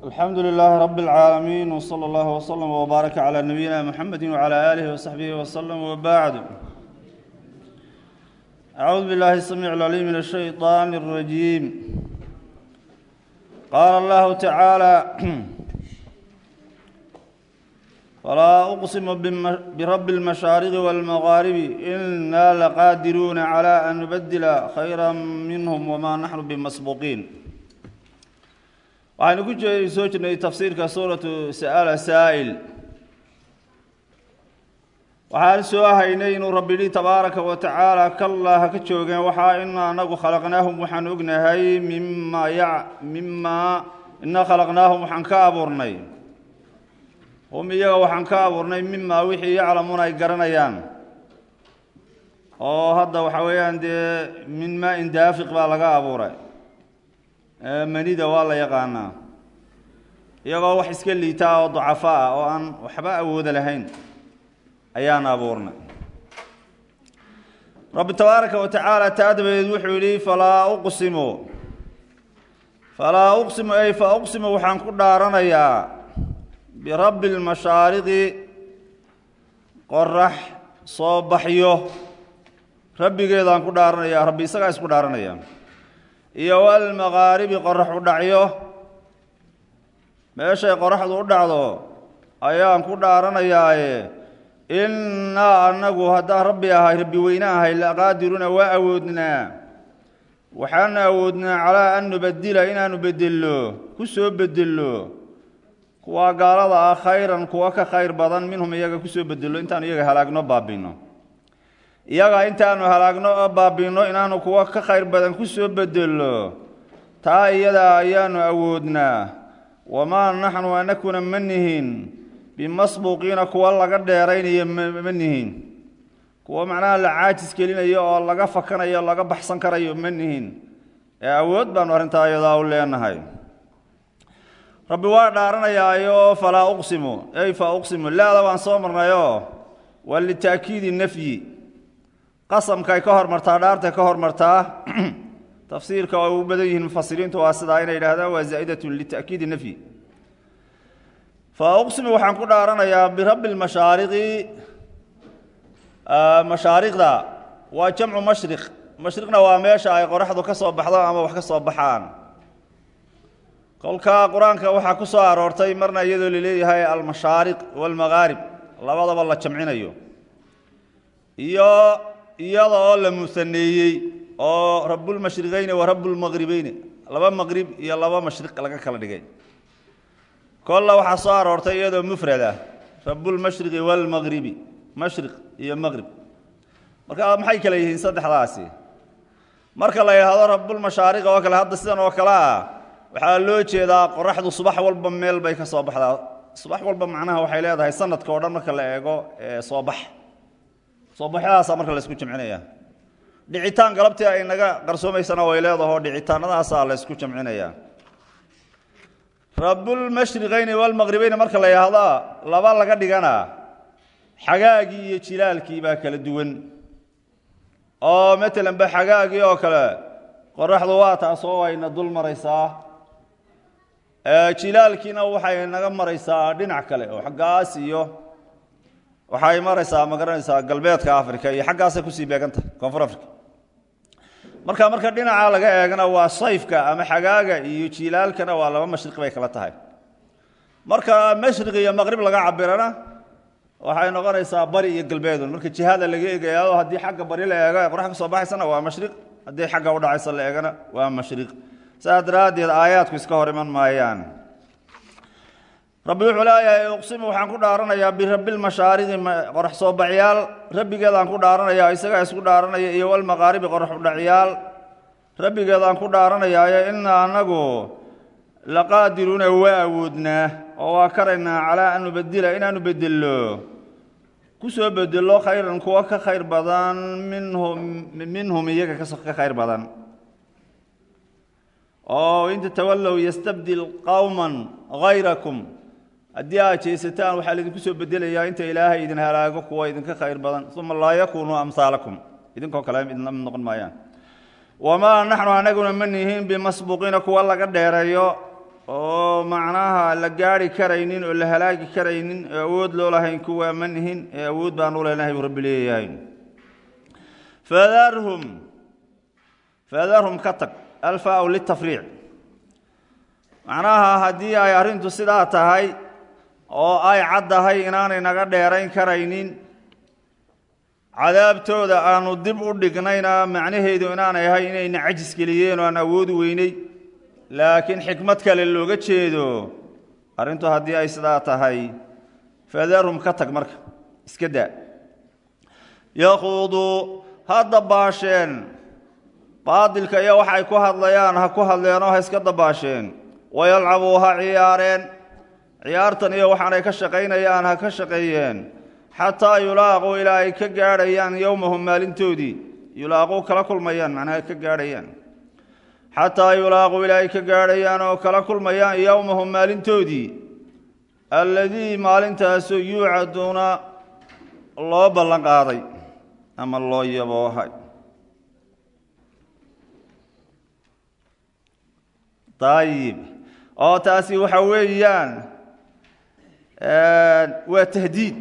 alxamdu lilaahi rabi اlcaalamiin wslى اllah wslm wbaaraka calى nabiyina mxamedi wclى alih wsaxbihi wslm wbacd acuudu billahi الsamiic اlcaliim min الshayطan الrajiim qaala allahu tacaala falaa uqsimu birabi اlmashaariqi wاlmagaaribi ina laqaadiruuna clى an nubadila khayra minhm wma naxnu bimasbuqiin waxaynu ku soo jirnay tafsiirka suuratu sa'ala saa'il waxaan soo haynay inuu rabbi yihi tabaaraka wa tacaala kallaa ha ka joogeen waxaa ina anagu khalaqnaahum waxaan ognahay mima ya mimaa ina khalaqnaahum waxaan ka abuurnay hum iyaga waxaan ka abuurnay mimaa wixii yaclamuuna ay garanayaan oo hadda waxa weeyaan dee min maa-in daafiq baa laga abuuray manida waa la yaqaanaa iyagoo wax iska liitaa oo dacafo ah oo aan waxba awooda lahayn ayaan abuurnay rabbi tabaaraka wa tacaala taa dabadeed wuxuu yidhi falaa uqsimu falaa uqsimu ay fa uqsimu waxaan ku dhaaranayaa birabbi lmashaariqi qorax soo baxyo rabbigeedaan ku dhaaranaya rabbi isagaa isku dhaaranaya iyo walmaqaaribi qorax u dhacyo meeshay qoraxdu u dhacdo ayaan ku dhaaranayaaye innaa annagu haddaan rabbi ahay rabbi weyne ahay laqaadiruna waa awoodnaa waxaanu awoodnaa calaa an nubadila inaanu bedello ku soo bedello kuwa gaalada ah khayran kuwa ka khayr badan minhum iyaga kusoo bedello intaanu iyaga halaagno baabino iyaga intaanu halaagno oo baabino inaanu kuwa ka khayr badan ku soo bedello taa iyada ayaanu awoodnaa wamaa naxnu anakuna ma nihin bimasbuuqiina kuwa laga dheeraynayo ma nihin kuwa macnaha la caajis gelinayo oo laga fakanayo o laga baxsan karayo ma nihin ee awood baanu arrintaa iyadaa u leenahay rabbi waa dhaaranayaayo falaa uqsimu ey fa uqsimu laada waan soo marnayoo waa lita'kiidi nafyi qasamkaay ka hormartaa dhaartay ka hormartaa tafsiirka oo u badan yihiin mufasiriintu waa sidaa inay yidhahdaan waa zaa'idatun lita'kiidi nafyi fa uqsimu waxaan ku dhaaranayaa birabbi lmashaariqi mashaariqda waa jamcu mashriq mashriqna waa meesha ay qoraxdu ka soo baxdo ama wax ka soo baxaan kolka qur-aanka waxaa ku soo aroortay marna iyadoo laleeyahay almashaariq waalmagaarib labadaba la jamcinayo iyo iyada oo la musaneeyey oo rabulmashriqeyni wa rabulmaqribeyni laba maqrib iyo laba mashriq laga kala dhigay kolla waxaa soo aroortay iyadoo mufrad ah rabulmashriqi waalmaqribi mashriq iyo maqrib marka maxay kale yihiin saddexdaasi marka la yidhaahdo rabulmashaariq oo kale hadda sidan oo kale ah waxaa loo jeedaa qoraxdu subax walba meel bay ka soo baxdaa subax walba macnaha waxay leedahay sanadka o dhan marka la eego soo bax soo baxyadaasaa marka la isku jamcinaya dhicitaan galabtii ay naga qarsoomaysana way leedaho dhicitaanadaasaa la ysku jamcinaya rabulmashriqeyni walmaqribeyni marka la yidhaahdo laba laga dhigana xagaagii iyo jilaalkii baa kala duwan oo matalan ba xagaagii oo kale qoraxdu waa taasoo ayna dul maraysaa jilaalkiina waxay naga maraysaa dhinac kale oo xaggaas iyo waxay maraysaa ma garanaysaa galbeedka africa iyo xaggaasay kusii beegantahay koonfur africa marka marka dhinaca laga eegana waa sayfka ama xagaaga iyo jilaalkana waa laba mashriq bay kala tahay marka mashriq iyo maqrib laga cabirana waxay noqonaysaa bari iyo galbeedun marka jihada laga eegayaao haddii xagga bari la eego ee qorax ka soo baxaysana waa mashriq haddii xagga udhacaysa la eegana waa mashriq saas daraaddeed aayaadku iska hor iman maayaan rabbi wuxuu leeyahay uqsimu waxaan ku dhaaranayaa birabbilmashaariqi qorax soo baxyaal rabbigeedaan ku dhaaranaya isagaa isku dhaaranaya iyo walmaqaaribi qorax udhacyaal rabbigeedaan ku dhaaranayaayo ina anagu laqaadiruuna waa awoodnaa oo waa karaynaa calaa an nubadila inaanu bedello ku soo bedello khayran kuwa ka khayr badan minhum minhum iyaga ka khayr badan oo in tatawallow yastabdil qowman hayrakum haddii aad jeesataan waxaa laidinku soo bedelayaa inta ilaahay idin halaago kuwa idinka khayr badan uma laa yakunuu amhaalakum idinkoo kale idinla mid noqon maayaan wamaa naxnu anaguna ma nihiin bimasbuuqiina kuwa laga dheereeyo oo macnaha la gaari karaynin oo la halaagi karaynin oo awood loo lahayn kuwaa ma nihin ee awood baan u leenahay buu rabbi leeyahay fadarhum fadarhum ka tag alfaa litafriic macnaha haddii ay arrintu sidaa tahay oo ay caddahay inaanay naga dheerayn karaynin cadaabtooda aanu dib u dhignayna macnaheedu inaanay ahay inayna cajis geliyeen oo aan awoodi weynay laakiin xikmad kale looga jeedo arrintu haddii ay sidaa tahay fadarhum ka tag marka iska daa yaquuduu ha dabaasheen baadilka iyo waxay ku hadlayaan ha ku hadleenoo ha iska dabaasheen wayalcabuu ha ciyaareen ciyaartan iyo waxaanay ka shaqaynayaan ha ka shaqeeyeen xataa yulaaquu ilaa ay ka gaadhayaan yowmahum maalintoodii yulaaquu kala kulmayaan macnaha ka gaadhayaan xataa yulaaquu ilaa ay ka gaadhayaan oo kala kulmayaan yowmahum maalintoodii alladii maalintaasoo yuucaduuna loo ballan qaaday ama loo yaboohay ayib oo taasi waxa weeyaan waa tahdiid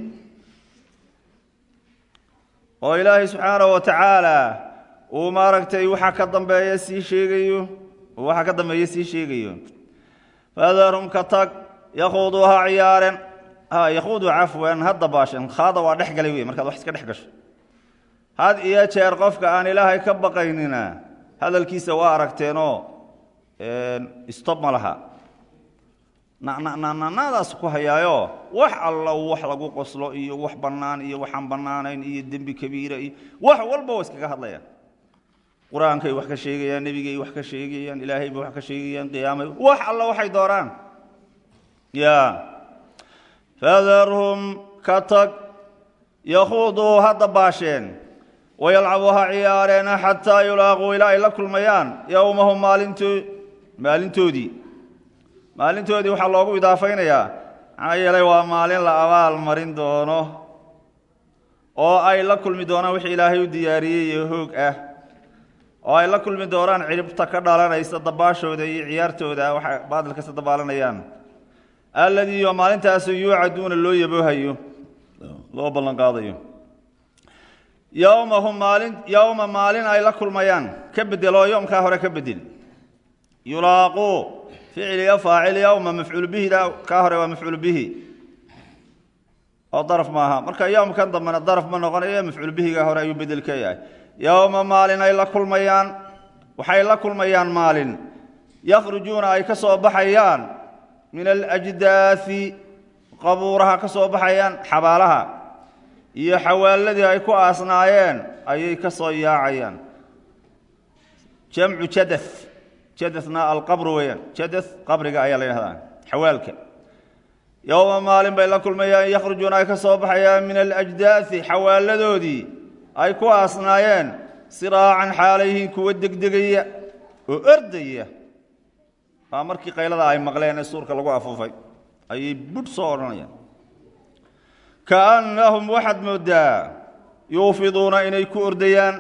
oo ilaahay subxaanahu wa tacaala uu maaragtay waxa ka dambeeya sii sheegayo waxa ka dambeeya sii sheegayo fadarhum ka tag yakuuduu ha ciyaaren yakuudu cafwan ha dabaashen khaada waa dhex galay wey markaad wax iska dhex gasho had iyo jeer qofka aan ilaahay ka baqaynina hadalkiisa waa aragteenoo stob ma laha nacnacnacnacnaadaas ku hayaayo wax alla wax lagu qoslo iyo wax bannaan iyo waxaan bannaanayn iyo dembi kabiira iyo wax walba waa iskaga hadlayaan qur-aankay wax ka sheegayaan nebigay wax ka sheegayaan ilaahay bay wax ka sheegayaan qiyaamay wax alla waxay dooraan ya fadarhum ka tag yakuuduu ha dabaasheen wayalcabuu ha ciyaareena xataa yulaaquu ilaa ay la kulmayaan yowmahum maalinto maalintoodii maalintoodii waxaa loogu idaafaynayaa maxaa yeelay waa maalin la abaal marin doono oo ay la kulmi doonaan wixii ilaahay u diyaariyey iyo hoog ah oo ay la kulmi doonaan ciribta ka dhalanaysa dabaashooda iyo ciyaartooda waxay baadil kasta dabaalanayaan alladii oo maalintaasu yuucaduuna loo yaboohayo loo ballan qaadayo yowmahum maalin yowma maalin ay la kulmayaan ka bedel oo yoomkaa hore ka bedel yulaaquu ficiliyo faacil yowma mafcuul bihida kaa hore waa mafcuul bihi oo daraf maaha marka yowmkan dambena daraf ma noqonayo mafcuul bihiga hore ayuu bedel ka yahay yowma maalin ay la kulmayaan waxay la kulmayaan maalin yakhrujuuna ay ka soo baxayaan min alajdaasi qabuuraha ka soo baxayaan xabaalaha iyo xawaaladii ay ku aasnaayeen ayay ka soo yaacayaan jamcu jada jadana alqabr weeyaan jada qabriga ayaa la yidhahdaa xawaalka yowma maalin bay la kulmayaan yakhrujuuna ay ka soo baxayaan min alajdaasi xawaaladoodii ay ku aasnaayeen siraacan xaalayhiin kuwa degdegaya oo ordaya waa markii qaylada ay maqleen ee suurka lagu afuufay ayay budh soo odhanayaan kaannahum waxaad mooddaa yuufiduuna inay ku ordayaan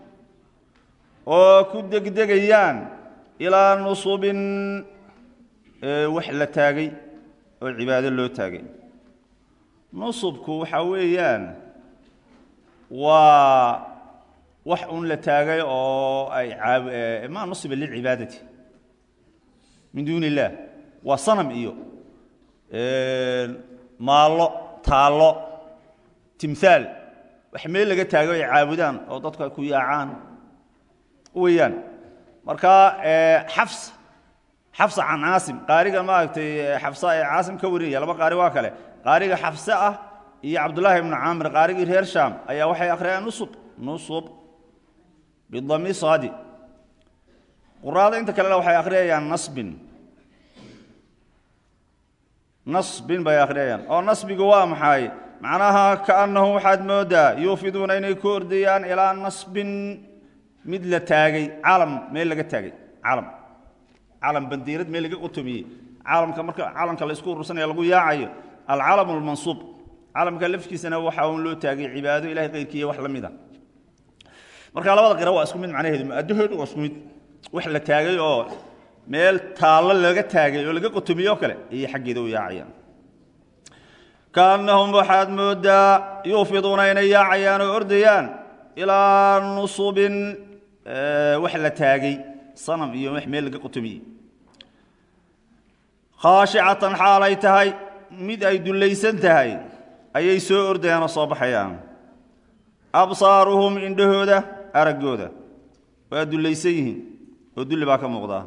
oo ku degdegayaan ilaa nusubin wax la taagay oo cibaado loo taagay nusubku waxaa weeyaan waa wax un la taagay oo ay ma nusiba lilcibaadati min duuni illaah waa sanam iyo maallo taallo timhaal wax meel laga taago ay caabudaan oo dadku ay ku yaacaan weeyaan marka xafs xafsa can caasim qaariga maaragtay xafsa ee caasim ka warinaya laba qaari waa kale qaariga xafse ah iyo cabdullaahi ibnu caamir qaarigii reer shaam ayaa waxay akhriyaan nusub nusub bidami saadi quraada inta kalena waxay akhriyayaan nasbin nasbin bay akhriyayaan oo nasbigu waa maxay macnaha kaannahum waxaad mooddaa yuufiduuna inay ku ordayaan ilaa nasbin mid la taagay calam meel laga taagay calam calam bandiirad meel laga qotomiyey calamka marka calamka la isku urursanaya lagu yaacayo alcalam almansuub calamka lafkiisana waxa uun loo taagay cibaado ilahay qayrkiiyo wax la mida marka labada qira waa isku mid macnaheedu mu'adahood waa isku mid wax la taagay oo meel taallo laga taagay oo laga qotomiye oo kale ayay xaggeeda u yaacayaan kaannahum waxaad mooddaa yuufiduuna inay yaacayaan oo ordayaan ilaa nusubin wax la taagay sanam iyo wax meel laga qotomiyey khaashicatan xaalay tahay mid ay dullaysan tahay ayay soo ordayaan oo soo baxayaan absaaruhum indhahooda araggooda waa dullaysan yihiin oo dulli baa ka muuqdaa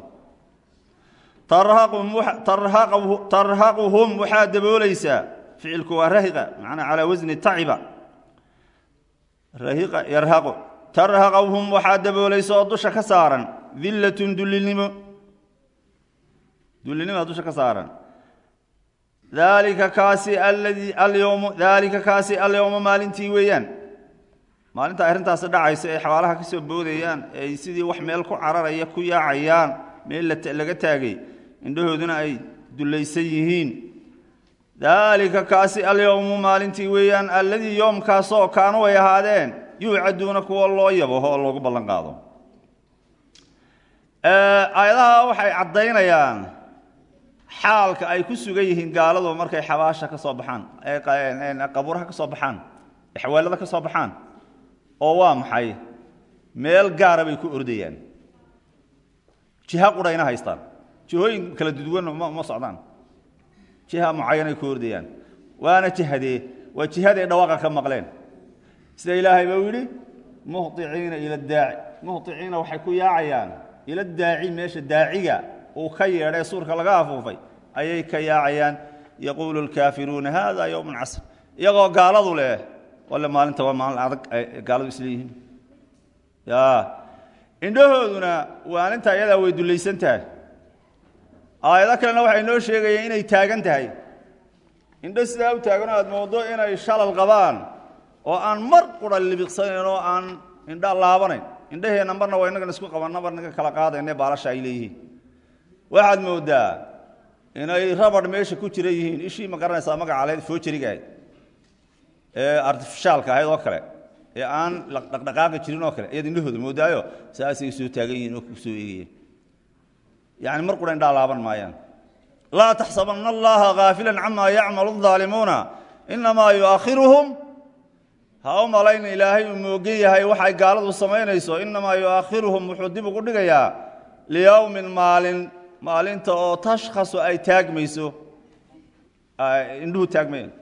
tarhaquhum waxaa daboolaysaa ficilku waa rahiqa macnaa calaa wasni taciba rahiqa yarhaqu tarhaqahum waxaa daboolaysa oo dusha ka saaran dillatun dullinimo dullinimoa dusha ka saaran daalika kaasi aladii alyowmu daalika kaasi alyowma maalintii weeyaan maalinta arrintaasi dhacaysa ay xabaalaha ka soo boodayaan ay sidii wax meel ku cararaya ku yaacayaan meel laga taagay indhahooduna ay dullaysan yihiin daalika kaasi alyowmu maalintii weeyaan alladii yoomkaasoo kaanu ay ahaadeen yuucaduuna kuwa loo yabaho oo loogu ballan qaado aayadaha waxay caddaynayaan xaalka ay ku sugan yihiin gaaladu markay xabaasha ka soo baxaan qabuuraha ka soo baxaan xawaalada ka soo baxaan oo waa maxay meel gaara bay ku ordayaan jiha qudhayna haystaan jihooyin kala duduwan ma socdaan jiha mucayanay ku ordayaan waana jihadee waa jihaday dhawaaqa ka maqleen sida ilaahay bau yidhi muhiciina ila daaci muhiciina waxay ku yaacayaan ila daaci meesha daaciga uu ka yeedhay suurka laga afuufay ayay ka yaacayaan yaquulu lkaafiruuna hada yowmun casr iyagoo gaaladu leh walle maalinta waa maalin adag ay gaaladu isleeyihiin ya indhahooduna maalinta iyadaa way dullaysan tahay aayado kalena waxay noo sheegayeen inay taagan tahay indho sidaa u taaganoo aad moodo inay shalal qabaan oo aan mar qura libiqsanayn oo aan indha laabanayn indhaheenna marna waa innagan isku qabanna marnaga kala qaadayne baalasha ay leeyihiin waxaad mooddaa inay rabadh meesha ku jira yihiin ishii ma garanaysaa magaca lahayd foojariga ahayd ee artifishaalka ahayd oo kale ee aan dhaqdhaqaaqi jirin oo kale ayaad indhahooda moodaayo saasay soo taagan yihiin oo kusoo eegayeen yani mar qura indhaa laaban maayaan laa taxsabanna allaha gaafilan camaa yacmalu اdaalimuuna inamaa yuaakhiruhum ha u malayna ilaahay uu moogan yahay waxay gaaladu samaynayso inamaa yuaakhiruhum wuxuu dib ugu dhigayaa liyowmin maalin maalinta oo tashkhasu ay taagmayso indhuhu taagmayaan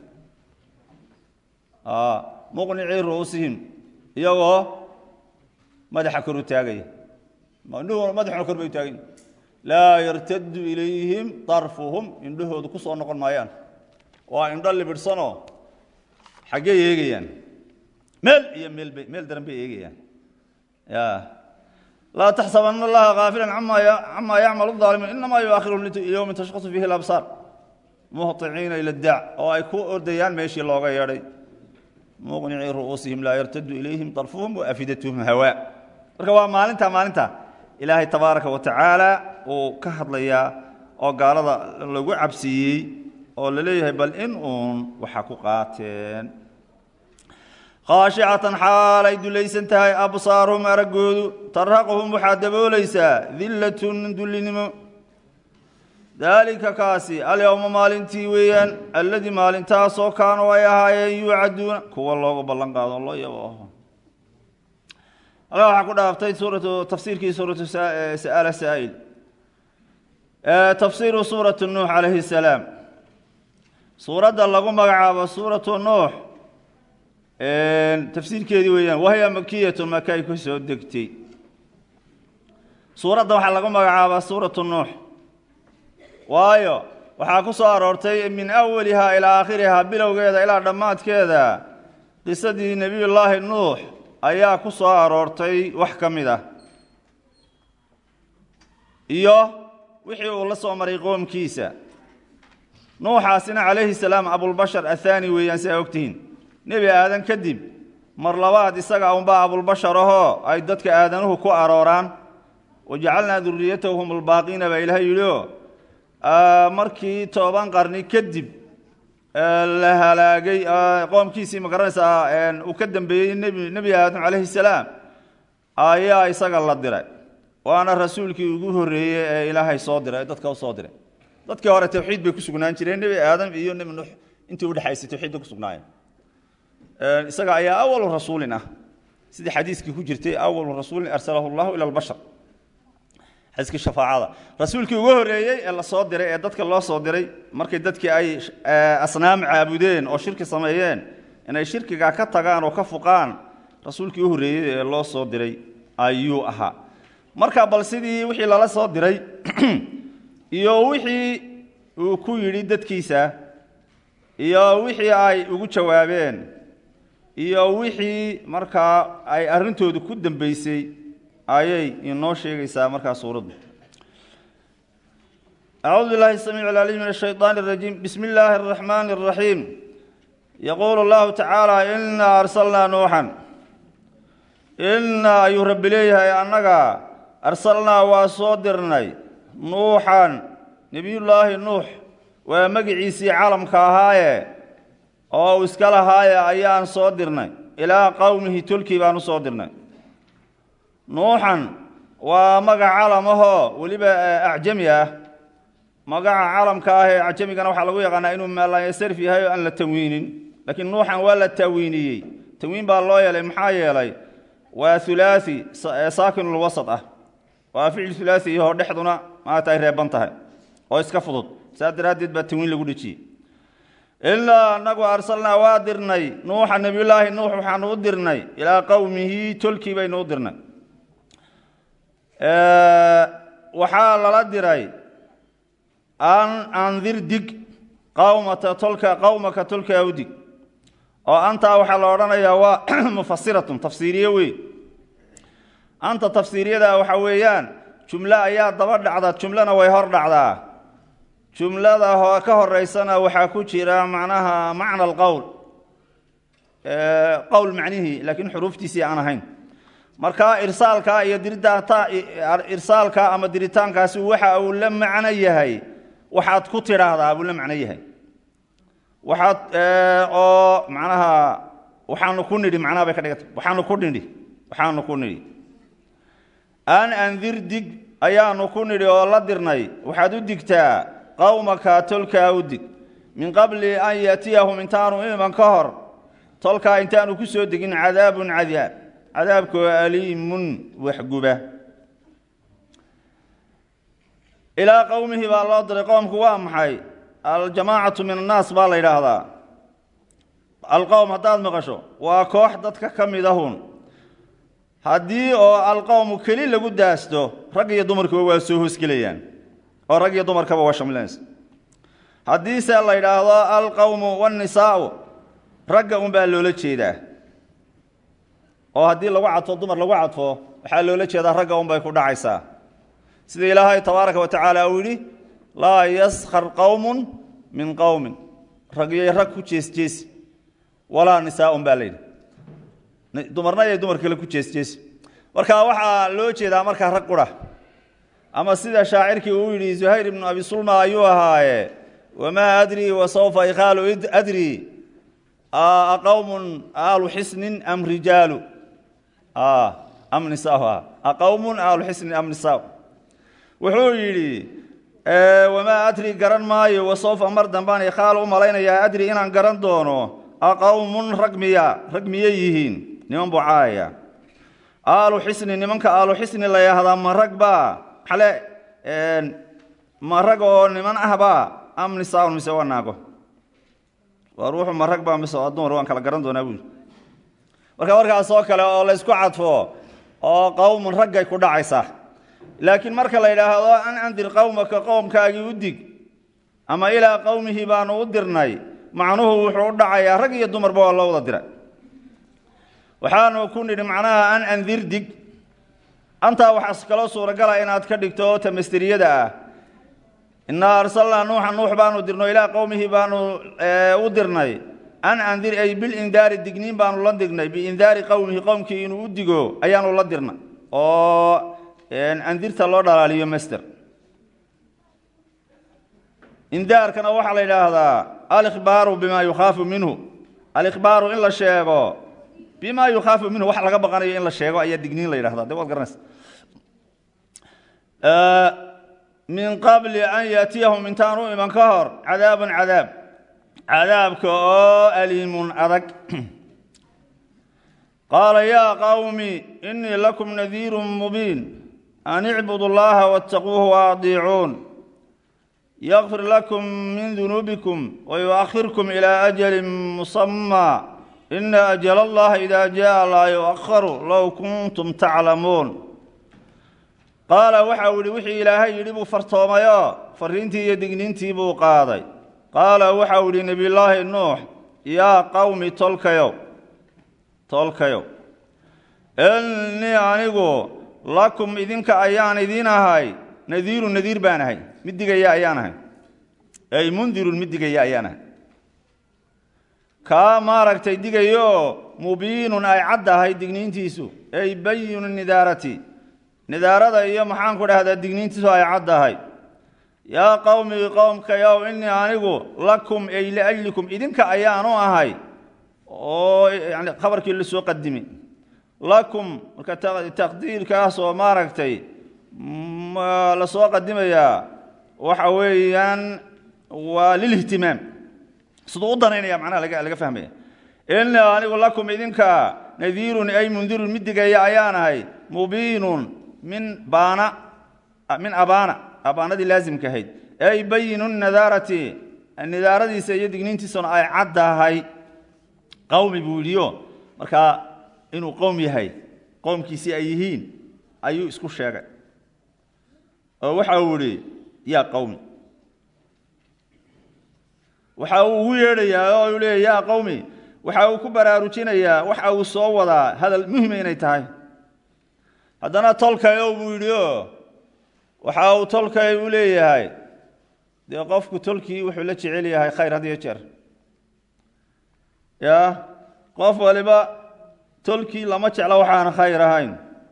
muqnicii ru'uusihim iyagoo madaxa kor u taagaya indhuhu madaxuna kor bay u taagayin laa yartadu ilayhim darfuhum indhahoodu ku soo noqon maayaan waa indho libidhsanoo xaggey eegayaan meel iyo meelbay meel daran bay eegayaan ya laa taxsabanna allaha gaafilan camaa yacmalu daalimuun inamaa yuaakhiruhum liyowmin tashkhasu fiihi labsaar muhطiciina ila daac oo ay ku ordayaan meeshii looga yeedhay muqnicii ru'uusihim laa yartadu ilayhim darfuhum waafidatuhum hawaa marka waa maalinta maalinta ilaahay tabaaraka wa tacaala uu ka hadlayaa oo gaalada lagu cabsiiyey oo la leeyahay bal in uun waxa ku qaateen khaashicatan xaalay dulaysan tahay absaaruhum araggoodu tarhaquhum waxaa daboolaysaa dillatun dullinimo daalika kaasi alyowma maalintii weeyaan alladii maalintaasoo kaanuu ay ahaayeen yuucaduuna kuwa loogu ballan qaado loo yabo halkaa waxaa ku dhaaftay suuratu tafsiirkii suuratu sa'ala saa'il tafsiiru suuratu nuux calayhi salaam suuradda lagu magacaabo suuratu nuux tafsiirkeedii weeyaan wahya makiyatun maka ay ku soo degtay suuradda waxaa lagu magacaabaa suuratu nuux waayo waxaa ku soo aroortay min awalihaa ilaa aakhirihaa bilowgeeda ilaa dhammaadkeeda qisadii nebiyullaahi nuux ayaa ku soo aroortay wax ka mid ah iyo wixii uu la soo maray qoomkiisa nuuxaasina calayhi salaam abulbashar athaani weeyaan si aa ogtihiin nebi aadan kadib mar labaad isaga unbaa abulbashar ahoo ay dadka aadanuhu ku arooraan wajacalnaa duriyatahu hum albaaqiina baa ilahay yidhioo markii toban qarni kadib la halaagay qoomkiisii ma garanaysaa uu ka dambeeyey nebi nebi aadam calayhi salaam ayaa isaga la diray waana rasuulkii ugu horreeyey ee ilaahay soo diray ee dadka u soo diray dadkii hore tawxiid bay ku sugnaan jireen nebi aadam iyo nebi nuux intii udhexaysay tawxiid bay ku sugnaayeen isaga ayaa awalu rasuulin ah sidii xadiiskii ku jirtay awalu rasuulin arsalahu llahu ila albashar xadiiskii shafaacada rasuulkii ugu horreeyey ee la soo diray ee dadka loo soo diray markay dadkii ay asnaam caabudeen oo shirki sameeyeen inay shirkiga ka tagaan oo ka fuqaan rasuulkii u horreeyey ee loo soo diray ayuu ahaa marka bal sidii wixii lala soo diray iyo wixii uu ku yidhi dadkiisa iyo wixii ay ugu jawaabeen iyo wixii markaa ay arrintoodu ku dambeysay ayay inoo sheegaysaa markaa suuraddu acuudu billahi الsamiic اlcaliim min الshayطaan الrajiim bismi illaahi الraxmaani الraxiim yaquulu اllahu tacaala inaa arsalnaa nuuxan inaa ayuu rabbi leeyahay annaga arsalnaa waa soo dirnay nuuxan nebiyullaahi nuux waa magiciisii calamka ahaaye oo uu iska lahaaye ayaan soo dirnay ilaa qowmihi tolkii baan u soo dirnay nuuxan waa magac calam ahoo weliba acjami ah magaca calamka ah ee acjamigana waxaa lagu yaqaanaa inuu maalayasarf yahay oo aan la tanwiinin laakiin nuuxan waa la taawiiniyey tanwiin baa loo yeelay maxaa yeelay waa hulaasi saakinulwasad ah waa ficil hulaasi iyahoo dhexduna maata ay reeban tahay oo iska fudud saas daraaddeed baa tanwiin lagu dhejiyey ilaa anagu arsalnaa waa dirnay nuuxa nebiyullaahi nuux waxaanu u dirnay ilaa qowmihi tolkii baynu u dirnay waxaa lala diray an andir dig qawmata tolka qowmaka tolkaa u dig oo antaa waxaa la odhanayaa waa mufasiratun tafsiiriye weyn anta tafsiiriyada waxaa weeyaan jumlo ayaa daba dhacda jumlona way hor dhacdaa jumlada ka horeysana waxaa ku jira macnaha macna alqowl qowl macnihii laakiin xuruuftiisii aan ahayn marka irsaalka iyo diritaanta irsaalka ama diritaankaasi waxa uu la macno yahay waxaad ku tidhaahdaa buu la macno yahay waxaad oo macnaha waxaanu ku nidhi macnaha bay ka dhigata waxaanu ku nidhi waxaanu ku nidhi an andir dig ayaanu ku nidhi oo la dirnay waxaad u digtaa qowmaka tolkaa u dig min qabli an yaatiyahum intaanu iman ka hor tolkaa intaanu ku soo degin cadaabun cadaab cadaabkoo aliimun waxguba ilaa qowmihi baa loo diray qowmku waa maxay aljamaacatu min annaas baa la yidhaahdaa alqowm haddaad maqasho waa koox dadka ka mid ahun haddii oo alqowmu keli lagu daasto rag iyo dumarkuba waa soo hoosgelayaan oo rag iyo dumarkaba waa shamlinaysa haddiise la yidhaahdo alqowmu waannisaa'u ragga unbaa loola jeedaa oo haddii lagu cadfo dumar lagu cadfo waxaa loola jeedaa ragga unbay ku dhacaysaa sida ilaahay tabaaraka wa tacaala uu yidhi laa yaskhar qowmun min qowmin ragyoy rag ku jeesjeesi walaa nisaaun baa layidhi dumarna yay dumar kale ku jeesjeesi marka waxaa loo jeedaa markaa rag qura ama sida shaacirkii uu yidhi zuhayr ibnu abi sulma ayuu ahaaye wamaa adrii wasawfa ikhaalu adrii aqowmun aalu xisnin am rijaalu am nisaa aqowmun aalu xisnin am nisaa wuxuu yidhi wamaa adri garan maayo wasawfa mar dambaan ikhaal u malaynayaa adri inaan garan doono aqowmun rag miya rag miyay yihiin niman buu caayaya aalu xisni nimanka aalu xisni la yahdaa ma rag baa xale ma rag oo niman ahbaa am nisaaun mise waa naago waa ruuxu ma rag baa mise waa dumar waan kala garan doonaa buuli marka markaas oo kale oo laysku cadfo oo qowmun raggay ku dhacaysaa laakiin marka la yidhaahdo an andir qowmaka qowmkaagii u dig ama ilaa qowmihi baanu u dirnay macnuhu wuxuu u dhacayaa rag iyo dumarba waa loo wada diray waxaanu ku nidhi macnaha an andir dig antaa waxaas kaloo suuragala inaad ka dhigto tamasteriyada ah innaa arsalnaa nuuxa nuux baanu dirno ilaa qowmihi baanu u dirnay an andir ay bilindaari digniin baanu la dignay biindaari qowmihi qowmkii inuu u digo ayaanu la dirnay oo andirta loo dhalaaliyo master indaarkana waxaa la yidhaahdaa alikhbaaru bima yukhaafu minhu alikhbaaru in la sheego bima yukhaafu minhu wax laga baqanayo in la sheego ayaa digniin la yidhahda de waad garanaysa min qabli an yaatiyahum intaan u iman ka hor cadaabun cadaab cadaabka oo aliimun adag qaala yaa qawmi inii lakum nadiiru mubiin an icbudu llaha waاtaquuhu waadiicuun yakfir lakum min dunuubikum wayuakhirkum ilaa ajalin musamaa ina ajala allaha ida jaa laa yuakharu low kuntum taclamuun qaala waxau yihi wixii ilaahay yidhi buu fartoomayoo fariintii iyo digniintii buu qaaday qaala waxau yihi nebiyullaahi nuux yaa qowmi tolkayow tolkayow innii anigu lakum idinka ayaan idiin ahay nadiirun nadiir baan ahay mid digaya ayaan ahay ay mundirun mid digaya ayaan ahay kaa maaragtay digayooo mubiinun ay caddahay digniintiisu ay bayinu nidaarati nidaarada iyo maxaanku dhahdaa digniintiisu ay caddahay yaa qowmi qowmkayow innii anigu lakum ay liajlikum idinka ayaanu ahay oo yani khabarkii la soo qadimi lakum marka taqdiirkaas oo maaragtay la soo qadimayaa waxa weeyaan waa lilihtimaam siduu u danaynaya macnaha laga laga fahmaya innii anigu lakum idinka nadiirun ay mundirun mid digaya ayaan ahay mubiinun min baana min abaana abaanadii laasimka ahayd ay bayinu nadaarati nidaaradiisa iyo digniintiisuna ay caddahay qowmi buu yidhiyo markaa inuu qowm yahay qowmkiisii ay yihiin ayuu isku sheegay oo waxa uu yihi yaa qowmi waxa uu ugu yeedhayaa oo uu leeya yaa qowmi waxa uu ku baraarujinayaa waxa uu soo wadaa hadal muhima inay tahay haddana tolkayow buu yidhi oo waxa uu tolkay u leeyahay dee qofku tolkii wuxuu la jecel yahay khayr had iyo jeer ya qof waliba tolkii lama jecla waxaan khayr ahayn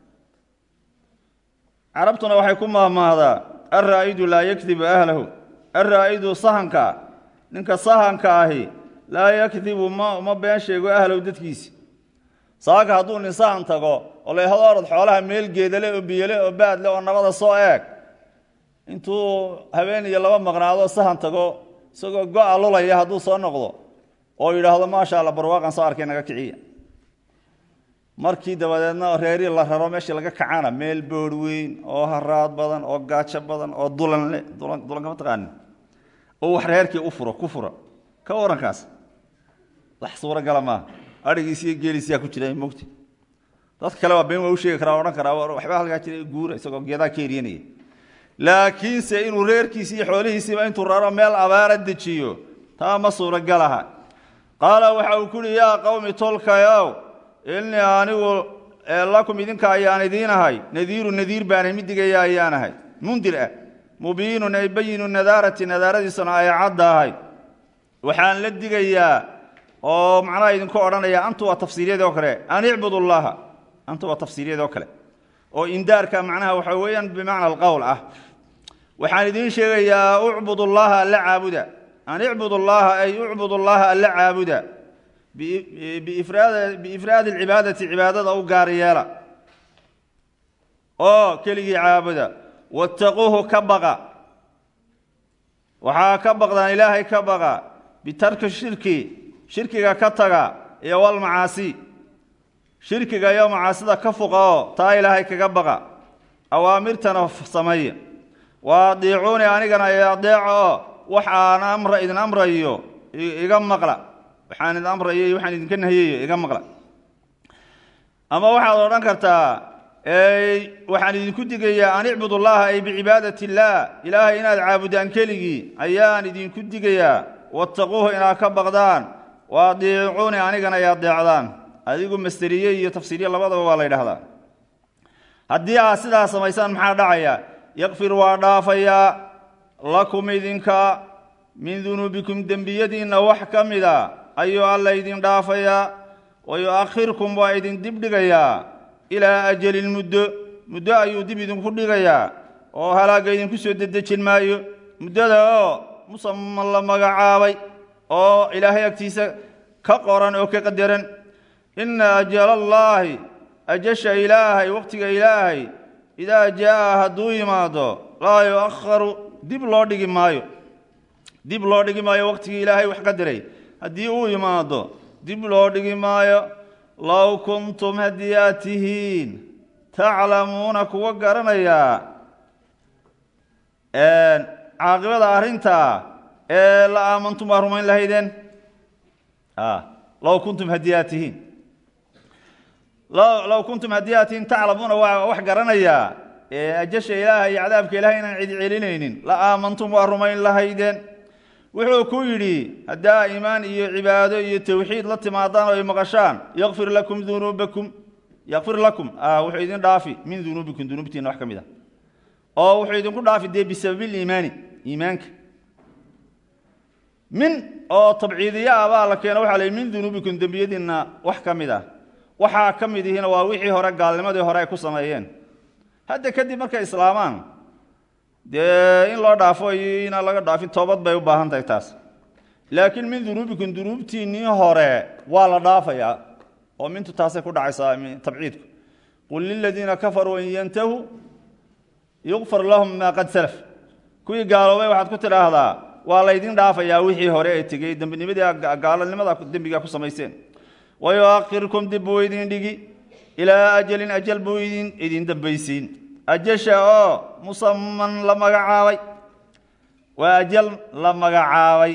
carabtuna waxay ku maahmaahdaa alraa'idu laa yakdibu ahlahu alraa'idu sahanka ninka sahanka ahi laa yakdibu ma ma been sheego ahlow dadkiisi saaka hadduu nin sahan tago oo la yhado orod xoolaha meel geedale oo biyole oo baadle oo nabada soo eeg intuu habeen iyo laba maqnaado sahan tago isagoo go-a lulaya hadduu soo noqdo oo yidhaahdo maasha alla barwaaqan soo arkay naga kiciya markii dabadeedna reerii la raro meeshii laga kacana meel boor weyn oo haraad badan oo gaajo badan oo dulan le dulan dulan kama taqaanin oo wax reerkii u furo ku fura ka warankaas wax suuragala maaha adhigiisi iyo geeliisiyaa ku jira mogti dadka kale waa been waa u sheegi karaa odhan karaa waxba halkaa jira guura isagoo geedaa ka eryanaya laakiinse inuu reerkiisi iyo xoolihiisiiba intuu raro meel abaara dejiyo taa ma suuragalaha qaala waxa uu ku uhi yaa qowmi tolkayow innii anigu lakum idinka ayaan idiin ahay nadiiru nadiir baanay mid digaya ayaan ahay mundir ah mubiinun ay bayinu nadaarati nadaaradiisuna ay caddahay waxaan la digayaa oo macnaha idinku odhanaya antu waa tafsiiryadoo kale an icbudu llaha antu waa tafsiiryadoo kale oo indaarka macnaha waxa weeyaan bimacna alqowl ah waxaan idiin sheegayaa ucbud llaha alla caabuda an icbud llaha ay ucbud llaha alla caabuda biifraadi alcibaadati cibaadada u gaar yeela oo keligii caabuda wattaquuhu ka baqa waxaa ka baqdaan ilaahay ka baqa bitarki shirki shirkiga ka taga iyo walmacaasi shirkiga iyo macaasida ka fuqa oo taa ilaahay kaga baqa awaamirtana sameeya wa adiicuuni anigana i adeeca oo waxaan amra idin amrayo iga maqla waxaan idin amrayo iyo waxaan idinka nahiyayo iga maqla ama waxaad odhan kartaa waxaan idinku digayaa an icbud llaha ay bicibaadati illaah ilaahay inaad caabudaan keligii ayaan idinku digayaa wattaquuhu inaad ka baqdaan wa adiicuuni anigana ay adeecdaan adigu masteriye iyo tafsiiriye labadaba waa la ydhahdaa haddii aad sidaa samaysaan maxaa dhacaya yakfir waa dhaafayaa lakum idinka min dunuubikum dembiyadiinna wax ka mida ayuu alla idin dhaafayaa wa yu-akhirkum waa idin dib dhigayaa ilaa ajalin muddo muddo ayuu dib idinku dhigayaa oo halaagga idinku soo dedejin maayo muddada oo musaman la magacaabay oo ilaahay agtiisa ka qoran oo ka qadaran inna ajala allaahi ajasha ilaahay wakhtiga ilaahay idaa jaa hadduu yimaado laa yu'akharu dib loo dhigi maayo dib loo dhigi maayo waqtigii ilaahay wax qadaray haddii uu yimaado dib loo dhigi maayo low kuntum haddii aad tihiin taclamuuna kuwa garanayaa caaqibada arrintaa ee la aamantum waa rumayn lahaydeen low kuntum haddii aad tihiin low kuntum haddii aad tihiin taclamuuna waa wax garanayaa ajasha ilaaha iyo cadaabka ilahay inaan cidi celinaynin la aamantum waa rumayn lahaydeen wuxuu ku yidhi haddaa iimaan iyo cibaado iyo tawxiid la timaadaan oo ay maqashaan yakfir lakum dunuubakum yakfir lakum wuxuu idin dhaafi min dunuubikum dunuubtiina wax ka mid a oo wuxuu idinku dhaafi dee bisababiiliimaani iimaanka min oo tabciidiya ah baa la keeno waxa la min dunuubikum dembiyadiinna wax ka mid ah waxaa ka mid ihiina waa wixii hore gaalnimadii hore ay ku sameeyeen hadda kadib markay islaamaan dee in loo dhaafo iyo inaan laga dhaafin toobad bay u baahan tahay taas laakiin min dunuubikum dunuubtiinnii hore waa la dhaafayaa oo mintu taasay ku dhacaysaa tabciidku qul liladiina kafaruu in yantahuu yukfar lahum maa qad salaf kuwii gaaloobay waxaad ku tidhaahdaa waa laydin dhaafayaa wixii hore ee tegey dembinimadii gaalonimada dembigaa ku samayseen wayuakhirkum dib buu idin dhigi ilaa ajalin ajal buu idin idin dambaysiin ajasha oo musaman la magacaabay waa ajal la magacaabay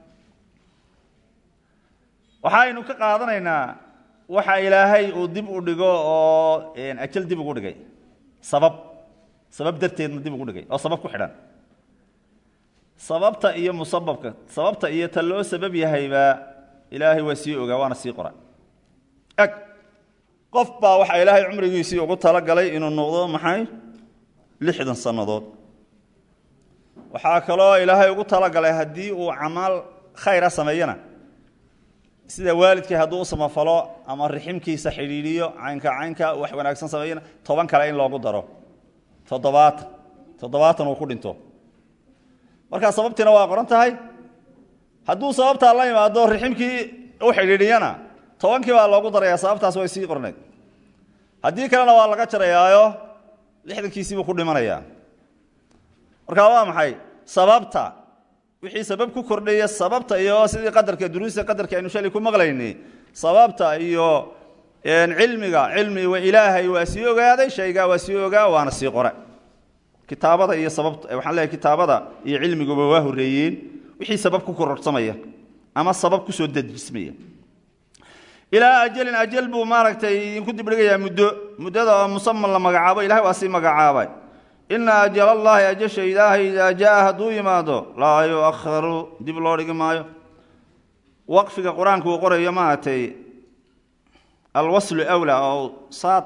waxaynu ka qaadanaynaa waxa ilaahay uu dib u dhigo oo ajal dib ugu dhigay sabab sabab darteedna dib ugu dhigay oo sabab ku xidhan sababta iyo musababka sababta iyo ta loo sabab yahayba ilaahay waa sii ogaa waana sii qora eg qof baa waxaa ilaahay cumrigiisii ugu talagalay inuu noqdo maxay lixdan sannadood waxaa kaloo ilaahay ugu talagalay haddii uu camaal khayra sameeyana sida waalidkii hadduu u samafalo ama riximkiisa xidhiidhiyo caynka caynka wax wanaagsan sameeyana toban kale in loogu daro toddobaatan toddobaatan uu ku dhinto markaa sababtiina waa qoran tahay hadduu sababtaa la imaado riximkii u xidhiidhiyana tobankii baa loogu daraya sababtaas way sii qornayd haddii kalena waa laga jarayaayo lixdankiisiibuu ku dhimanayaa markaa waa maxay sababta wixii sabab ku kordhaya sababta iyo sidii qadarka duruusta qadarka aynu shalay ku maqlaynay sababta iyo cilmiga cilmi ilaahay waa sii ogaaday shaygaa waa sii ogaa waana sii qore kitaabada iyo sababta waxaan leeyahay kitaabada iyo cilmiguba waa horreeyeen wixii sabab ku kororsamaya ama sabab kusoo dejismaya ilaa ajalin ajal buu maaragtay idinku dibdhigayaa muddo muddada oo musaman la magacaabo ilahay waa sii magacaabay ina ajal allahi ajasha ilaahay idaa jaa hadduu yimaado laa yuakharu dib loo dhigi maayo waqfiga qur-aanku uu qorayo maaragtay alwaslu awlaa oo saad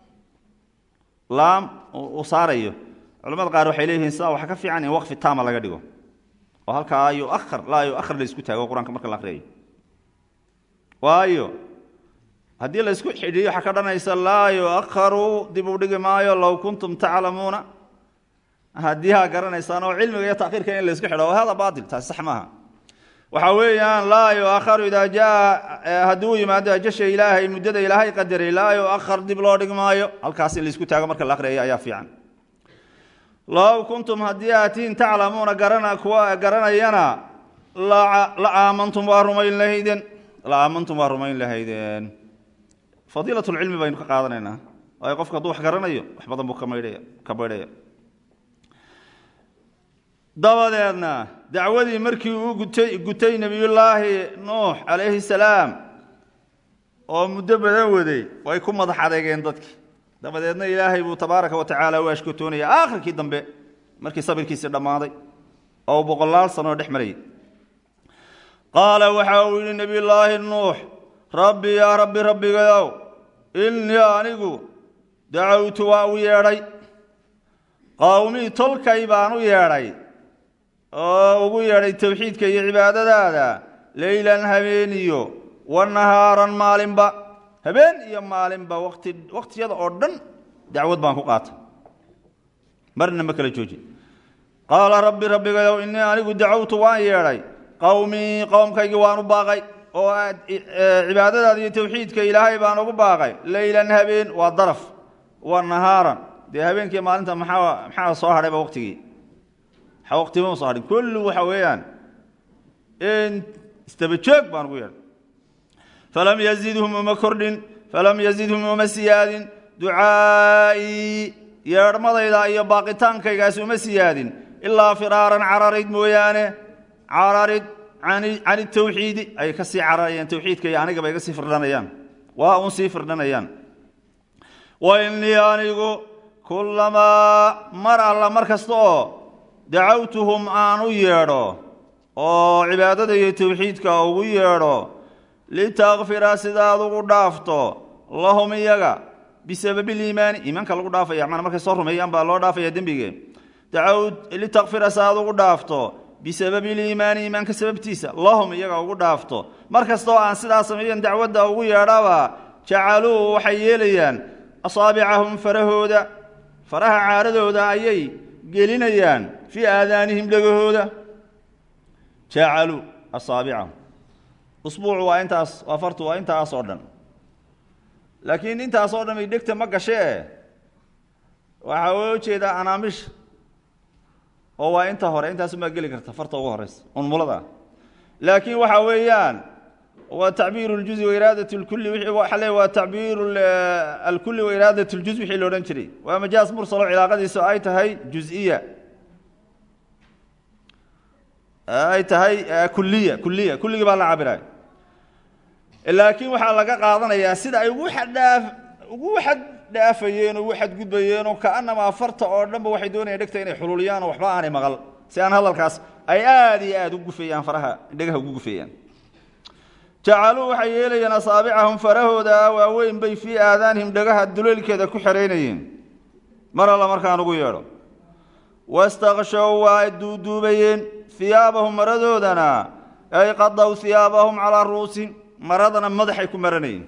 laam uu saarayo culamada qaar waxay leeyihiin sidaa waxa ka fiican in waqfi taama laga dhigo oo halkaa yuahar laa yuahar la isku taago qur-aanka marka la akriyayo waayo haddii la isku xidhiiyo waxaa ka dhanaysa laa yuakharu dib u dhigi maayo low kuntum taclamuuna haddii haa garanaysaan oo cilmiga iyo takhirka in la isku xidho hada baatil taasi sax maaha waxa weeyaan laa yuakharu idaa jaa haddii uu yimaado ajasha ilaahay muddada ilaahay qadaray laa yuakhar dib loo dhigi maayo halkaas in la isku taago marka la akriyayo ayaa fiican low kuntum haddii aatiin taclamuuna garana kuwa garanayana la aamantum waa rumayn lahaydeen la aamantum waa rumayn lahaydeen fadiilat lcilmi baynu ka qaadanaynaa waayo qofku hadduu wax garanayo wax badan buu kamaydhaya ka baydhaya dabadeedna dacwadii markii uu gutay gutay nebiyullaahi nuux calayhi salaam oo muddo badan waday way ku madax adeegeen dadkii dabadeedna ilaahay buu tabaaraka wa tacaala u ashkotoonaya aakhirkii dambe markii sabirkiisii dhammaaday oo boqolaal sanoo dhex marayay qaala waxa uu yidhi nebiyullaahi nuux rabbi yaa rabbi rabbigayow innii anigu dacawtu waa u yeedhay qowmii tolkay baan u yeedhay oo ugu yeedhay towxiidka iyo cibaadadaada leylan habeeniyo wa nahaaran maalinba habeen iyo maalinba wati wakhtiyada oo dhan dacwad baan ku qaatay marna ma kala joojin qaala rabbi rabbigayow innii anigu dacawtu waan yeedhay qowmii qowmkaygii waan u baaqay oo cibaadadaada iyo towxiidka ilaahay baan ugu baaqay leylan habeen waa daraf wa nahaaran dee habeenkii maalinta maxaa maxaa soo hadhayba waqtigii maxaa waqtiba soo hadhin kullu waxa weeyaan istaba joog baan ugu yeedhay falam yazidhum uma kordhin falam yazidhum uma siyaadin ducaa'ii yeedhmadayda iyo baaqitaankaygaas uma siyaadin ilaa firaaran cararid mooyaane cararid can itawxiidi ay ka sii cararayaan tawxiidka iyo anigaba iga sii firdhanayaan waa un sii firdhanayaan wa innii anigu kullamaa mar alla mar kasta oo dacawtuhum aan u yeedho oo cibaadada iyo tawxiidka ugu yeedho litakfira sidaad ugu dhaafto lahum iyaga bisababi liimaani iimaanka lagu dhaafaya mana markay soo rumeeyaan baa loo dhaafaya dembige litakfira sidaad ugu dhaafto bisababi liimaani iimaanka sababtiisa lahum iyaga ugu dhaafto mar kastoo aan sidaa sameeyan dacwadda ugu yeedhaba jacaluu waxay yeelayaan asaabicahum farahooda faraha caaradooda ayay gelinayaan fii aadaanihim dhegahooda jacaluu asaabicahum usbuucu waa intaas waa fartu waa intaas oo dhan laakiin intaas oo dhan ay dhegta ma gashee waxaa loo jeedaa anaamisha oo waa inta hore intaasumaa geli karta farta ugu horeysa unmulada laakiin waxa weeyaan waa tacbiir اljuzi wairaadat اlkuli waxa le waa tacbiir alkuli wairaadat اljuz wixii la odhan jiray waa majaaz mursalo cilaaqadiisu ay tahay juziya ay tahay kuliya kuliya kulligii baa la cabiraya laakiin waxaa laga qaadanayaa sida ay ugu xaddhaaf ugu xaddhaafayeen ugu xadgudbayeen oo kaanamaa farta oo dhanba waxay doonayaan dhegta inay xululiyaan oo waxba aanay maqal si aan hadalkaas ay aada iyo aada u gufayaan faraha dhegaha ugu gufayaan jacaluu waxay yeelayeen asaabicahum farahooda waaweyn bay fii aadaanihim dhagaha duleelkeeda ku xeraynayeen mar alla markaan ugu yeedho wastakshow waa duuduubayeen hiyaabahum maradoodana ay qadaw hiyaabahum calaa ru'uusin maradana madaxay ku maranayeen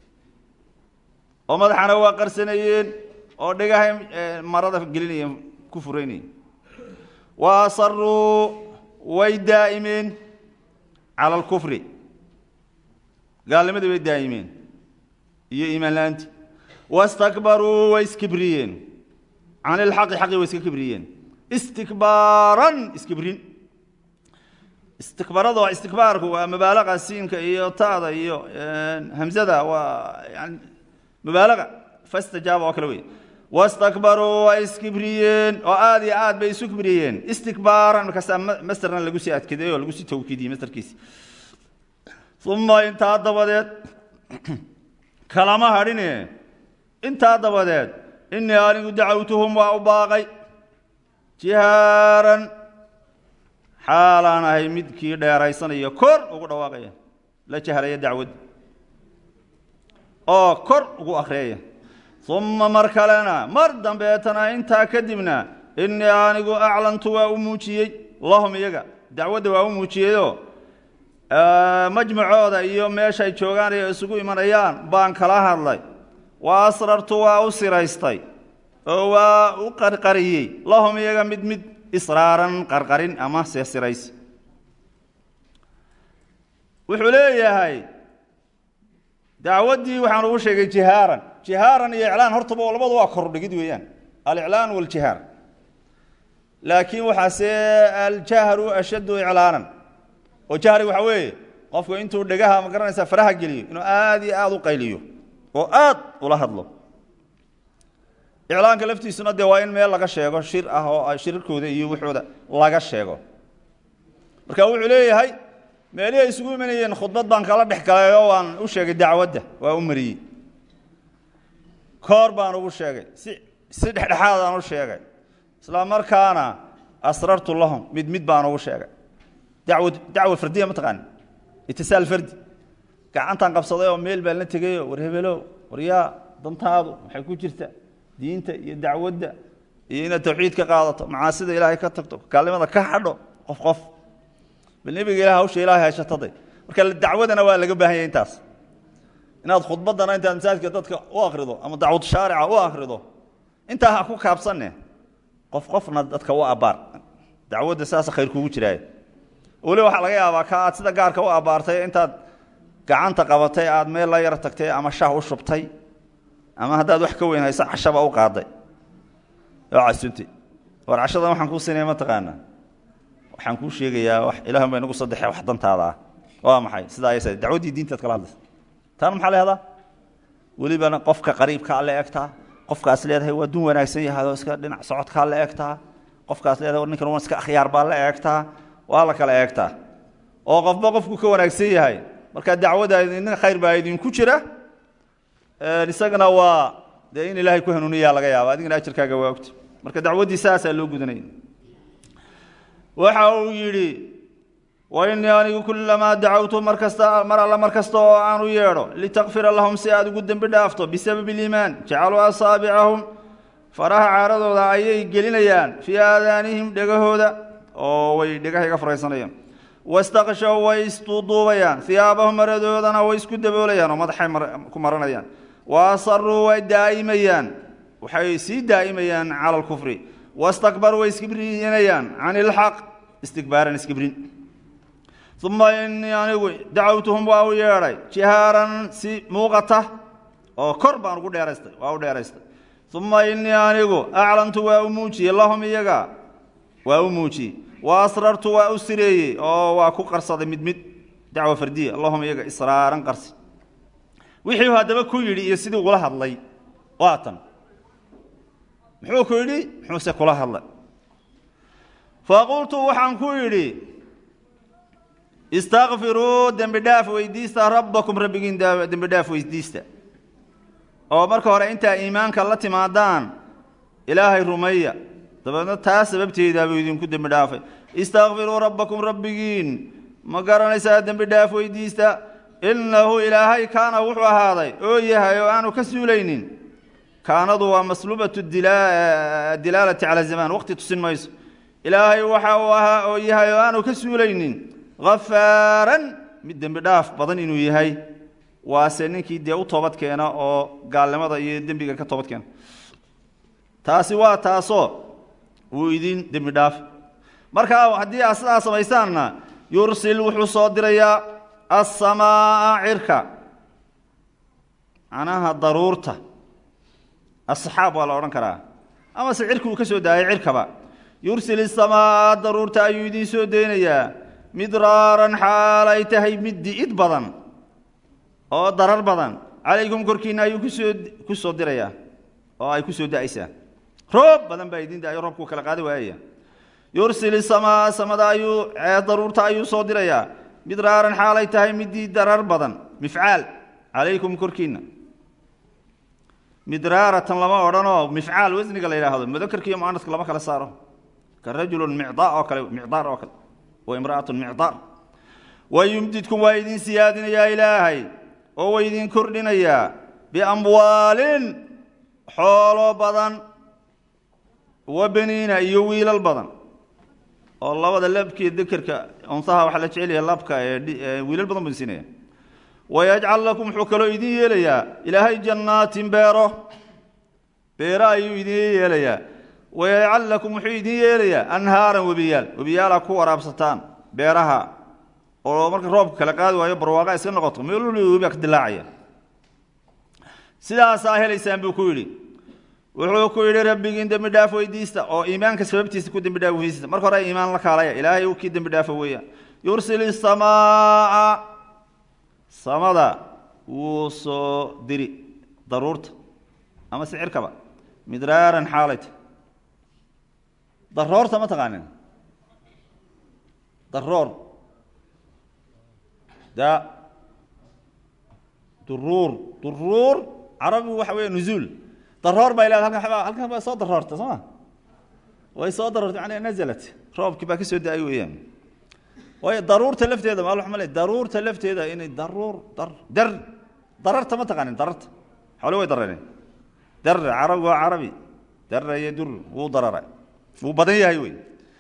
oo madaxana waa qarsanayeen oo dhegahay marada gelinayeen ku furaynayeen wa asaruu way daa'imeen cala alkufri gaalnimadii way daa'imeen iyo iimaan la-aanti wastakbaruu way iskibriyeen can ilxaqi xaqii way iska kibriyeen istikbaaran iskibrin istikbarada waa istikbaarku waa mubaalaqa siinka iyo ta'da iyo hamzada waa yani mubaalaqa fastajaaba oo kale wey wastakbaruu way iskibriyeen oo aada iyo aad bay isu kibriyeen istikbaaran markaasaa masterna lagu sii adkaday oo lagu sii tawkiidiyey masterkiisi uma intaa dabadeed kalama hadhine intaa dabadeed inii anigu dacawtuhum waa u baaqay jihaaran xaalaan ahay midkii dheeraysanaya kor ugu dhawaaqaya la jahraya dacwad oo kor ugu akhriyaya uma mar kalena mar dambeetana intaa kadibna inii anigu aclantu waa u muujiyey lahum iyaga dacwadda waa u muujiyeyoo majmucooda iyo meeshay joogaan ay isugu imanayaan baan kala hadlay wa asrartu waa u siraystay oo waa u qarqariyey lahum iyaga mid mid israaran qarqarin ama sesirays wuxuu leeyahay dacwaddii waxaan ugu sheegay jihaaran jihaaran iyo iclaan hortaba labadu waa kordhigid weeyaan aliclaan waljihaar laakiin waxaase aljahru ashaddu iclaanan oo jahri waxa weeye qofku intuu dhegaha ma garanaysaa faraha geliyo inuu aada iyo aada u qayliyo oo aad ula hadlo iclaanka laftiisuna dee waa in meel laga sheego shir ah oo shirarkooda iyo wuxooda laga sheego marka wuxuu leeyahay meelihii ay isugu imanayeen khudbad baan kala dhex galay oo waan u sheegay dacwadda waa u mariyey koor baan ugu sheegay si si dhexdhexaadaan u sheegay isla markaana asrartu lahum mid mid baan ugu sheegay dacwad dacwa fardiya mataqaani itisaal fardi gacantaan qabsaday oo meel baan la tegayo war hebelow war yaa dantaadu waxay ku jirta diinta iyo dacwadda iyo inaad tawxiid ka qaadato macaasida ilaahay ka tagto kaalnimada ka hadho qof qof bal nebiga ilah hawsha ilahay hayshataday marka dacwadana waa laga baahan yahay intaas inaad khudbaddana intaad masaajidka dadka u akrido ama dacwad shaarica u akrido intaa ha ku kaabsanne qof qofna dadka u abbaar dacwadda saasa khayr kugu jiraaye weli waxaa laga yaabaa ka aad sida gaarka u abbaartay intaad gacanta qabatay aad meel la yar tagtay ama shah u shubtay ama haddaad wax ka weyn hayso cashaba u qaaday oo casuntay war cashadan waxaan kuu siinaya mataqaana waxaan kuu sheegayaa wax ilahan ba inagu saddexe wax dantaada ah waa maxay sidaa ayasa dacwaddii diintaad kala hadlaysa taana maxaa la yahdaa welibana qofka qariibkaa la egtaa qofkaas leedahay waa dun wanaagsan yahay oo iska dhinac socodkaa la egtaa qofkaas leedahay war ninkan waa iska akhyaar baa la eegtaa waa la kala eegtaa oo qofba qofku ka wanaagsan yahay marka dacwada idin khayr baa idinku jira isagana waa dee in ilaahay ku hanuuniyaa laga yaaba adigana ajarkaaga waa ogta marka dacwaddii saasaa loo gudanaya waxa uu yidhi wainii anigu kulamaa dacawtu mar kasta mar alla mar kasta oo aan u yeedho litakfira lahum si aad ugu dembi dhaafto bisababi iliimaan jacaluu asaabicahum faraha caaradooda ayay gelinayaan fii aadaanihim dhegahooda oo way dhegahayga faraysanayaan wastaqshaw way isduuduubayaan hiyaabahum maradoodana way isku daboolayaan oo madaxay ku maranayaan wa asaruu way daa'imayaan waxay sii daa'imayaan cala alkufri wastakbaruu way iskibrinayaan can ilxaq istikbaaran iskibrin uma inii anigu dacawtuhum waa u yeedhay jihaaran si muuqata oo kor baan ugu dheeraystay waa u dheeraystay uma inii anigu aclantu waa u muujiyey lahum iyaga waa u muujiyey wa asrartu waa u sireeyey oo waa ku qarsaday mid mid dacwa fardiya allahuma iyaga israaran qarsi wixii haddaba ku yidhi iyo sidii ugula hadlay waa tan muxuu ku yidhi muxuuse kula hadlay faqultu waxaan ku yidhi istakfiruu dembi dhaaf weydiista rabbakum rabbigiin dembi dhaaf weydiista oo marka hore intaa iimaanka la timaadaan ilaahay rumeeya dabeedna taa sababteedaabuu idinku dembi dhaafay istakfiruu rabbakum rabbigiin ma garanaysaa dembi dhaaf weydiista innahu ilaahay kaana wuxuu ahaaday oo yahay oo aanu ka suulaynin kaanadu waa masluubatu dilaalati cala zamaan waqti tusin mayso ilaahay waxa uu ahaa oo yahay oo aanu ka suulaynin khafaaran mid dembi dhaaf badan inuu yahay waase ninkii dee u toobad keena oo gaalnimada iyo dembiga ka toobad keena taasi waa taasoo wuu idin dembi dhaaf markaa haddii aad sidaa samaysaanna yursil wuxuu soo dirayaa assamaa cirka macnaha daruurta asxaab waa la odhan karaa amase cirki uu ka soo daayay cirkaba yursil isamaa daruurta ayuu idiin soo deynayaa midraaran xaal ay tahay mid di'id badan oo darar badan calaykum korkiinna ayuu kusoo ku soo dirayaa oo ay ku soo da'aysaa roob badan baa idiin da'ayo roobkuu kala qaadi waayaya yursil isamaa samada ayuu daruurta ayuu soo dirayaa midraaran xaal ay tahay midii darar badan mifcaal calaykum korkiinna midraaratan lama odhanoo mifcaal wasniga la yidhaahdo mudakarka iyo muanaska lama kala saaro ka rajulun micdaa oo kale micdaar oo kale wa imra'atun micdaar wayumdidkum waa idin siyaadinayaa ilaahay oo waa idin kordhinayaa biamwaalin xoolo badan wa beniina iyo wiilal badan oo labada labkiiyo dekerka unsaha waxaa la jecel yahay labka ee wiilal badan buu siinaya wayajcal lakum wuxuu kaloo idin yeelayaa ilaahay jannaatin beero beero ayuu idin yeelayaa wayajcal lakum wuxuu idin yeelayaa anhaaran webiyaal webiyaala ku waraabsataan beeraha oo marka roobka kala qaadi waayo barwaaqa iska noqoto meel waliba webiga ka dilaacaya sidaasaa helaysaan buu ku yidhi wuxuu ku yidhi rabbigiin dembi dhaaf weydiista oo iimaanka sababtiisa ku dembi dhaaf weydiista marka hore iimaan la kaalaya ilaahay uu kii dembi dhaafa weeyaan yursil isamaa samada wuu soo diri daruurta ama sicirkaba midraaran xaalayta daroorta ma taqaanin daroor da duruur duruur carabigu waxa weya nuzuul daroor bay leedahay halkan xabaa halkan baa soo daroorta soo ma way soo daroortay macnaha nazalat roobkii baa ka soo da-ay weeyaan waayo daruurta lafteeda maal waxaa malay daruurta lafteeda inay daruur dar dar dararta ma taqaanin dararta xoole way darareen dar carabi waa carabi dara iyo dur wuu darara wuu badan yahay wey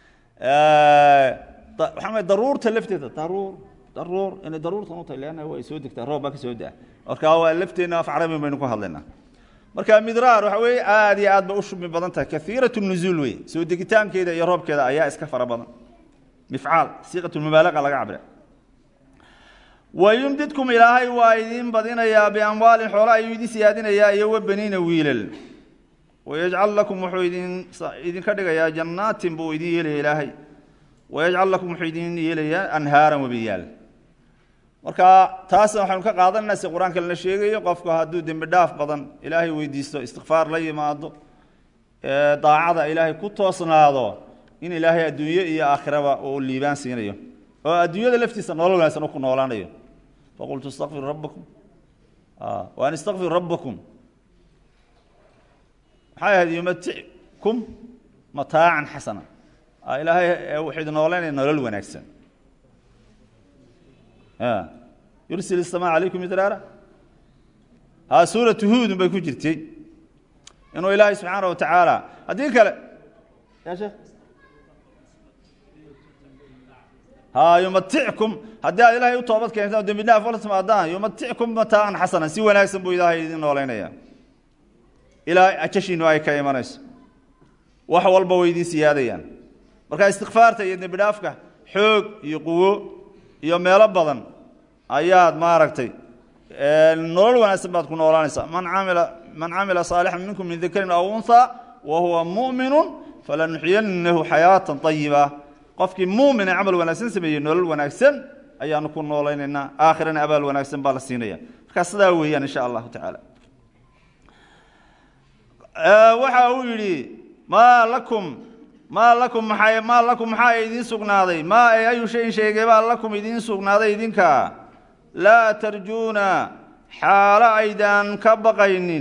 waxaa malay daruurta lafteeda daruur daruur inay daruurtan u tahay leanna way soo degtaa roob baa ka soo da marka waa lafteenna af carabi baynu ku hadlaynaa marka midraar waxa weeye aad iyo aad ba u shubmi badan tahay kaiirat nuzuul wey soo degitaankeeda iyo roobkeeda ayaa iska fara badan mifcaal siiqat mubaalaqa laga cabira wayumdidkum ilaahay waa idin badinayaa biamwaalin xoola ayuu idin siyaadinayaa iyo wa beniina wiilal wayajcal lakum wuxuu idin idinka dhigayaa jannaatin buu idin yeelaya ilaahay wayajcal lakum wuxuu idin yeelayaa anhaaran webiyaal marka taasna waxaynu ka qaadanayna si qur-aanka lana sheegayo qofku hadduu dembi dhaaf badan ilaahay weydiisto istikfaar la yimaado daacada ilaahay ku toosnaado in ilaahay adduunye iyo aakhiraba uu liibaan siinayo oo adduunyada laftiisa nolol wanaagsan u ku noolaanayo faqultu istakfiru rabbakum waan istakfiru rabbakum maxay ahayd yumatikum mataacan xasana ilaahay wuxuu idin nooleynaya nolol wanaagsan yursil الsama calaykum idraara ha suuratu huudun bay ku jirtay inuu ilaahay subxaana watacaala haddii kale ya sheekh ha yumatickum haddii aad ilaahay u toobad keentaan o dembi dhaaf la timaadaan yumatickum mataacan xasanan si wanaagsan buu ilaahay idin nooleynaya ilaa ajashiinu ay ka imanayso wax walba way idin siyaadayaan marka istikfaarta iyo dembi dhaafka xoog iyo quwo iyo meelo badan ayaad maaragtay nolol wanaagsan baad ku noolaanaysaa man amila man camila saalixan minkum min dakarin aw unha wa huwa mu'minu falanuxyinahu xayaatan ayiba qofkii muumine camal wanaagsan sameeyey nolol wanaagsan ayaanu ku noolaynaynaa aakhirana abaal wanaagsan baa la siinaya markaa sidaa weeyaan insha allahu tacaala waxa uu yidhi maa lakum maa lakum maxay maa lakum maxaa idiin sugnaaday maa e ayu shayin sheegay baa lakum idiin sugnaaday idinka laa tarjuuna xaalo aydaan ka baqaynin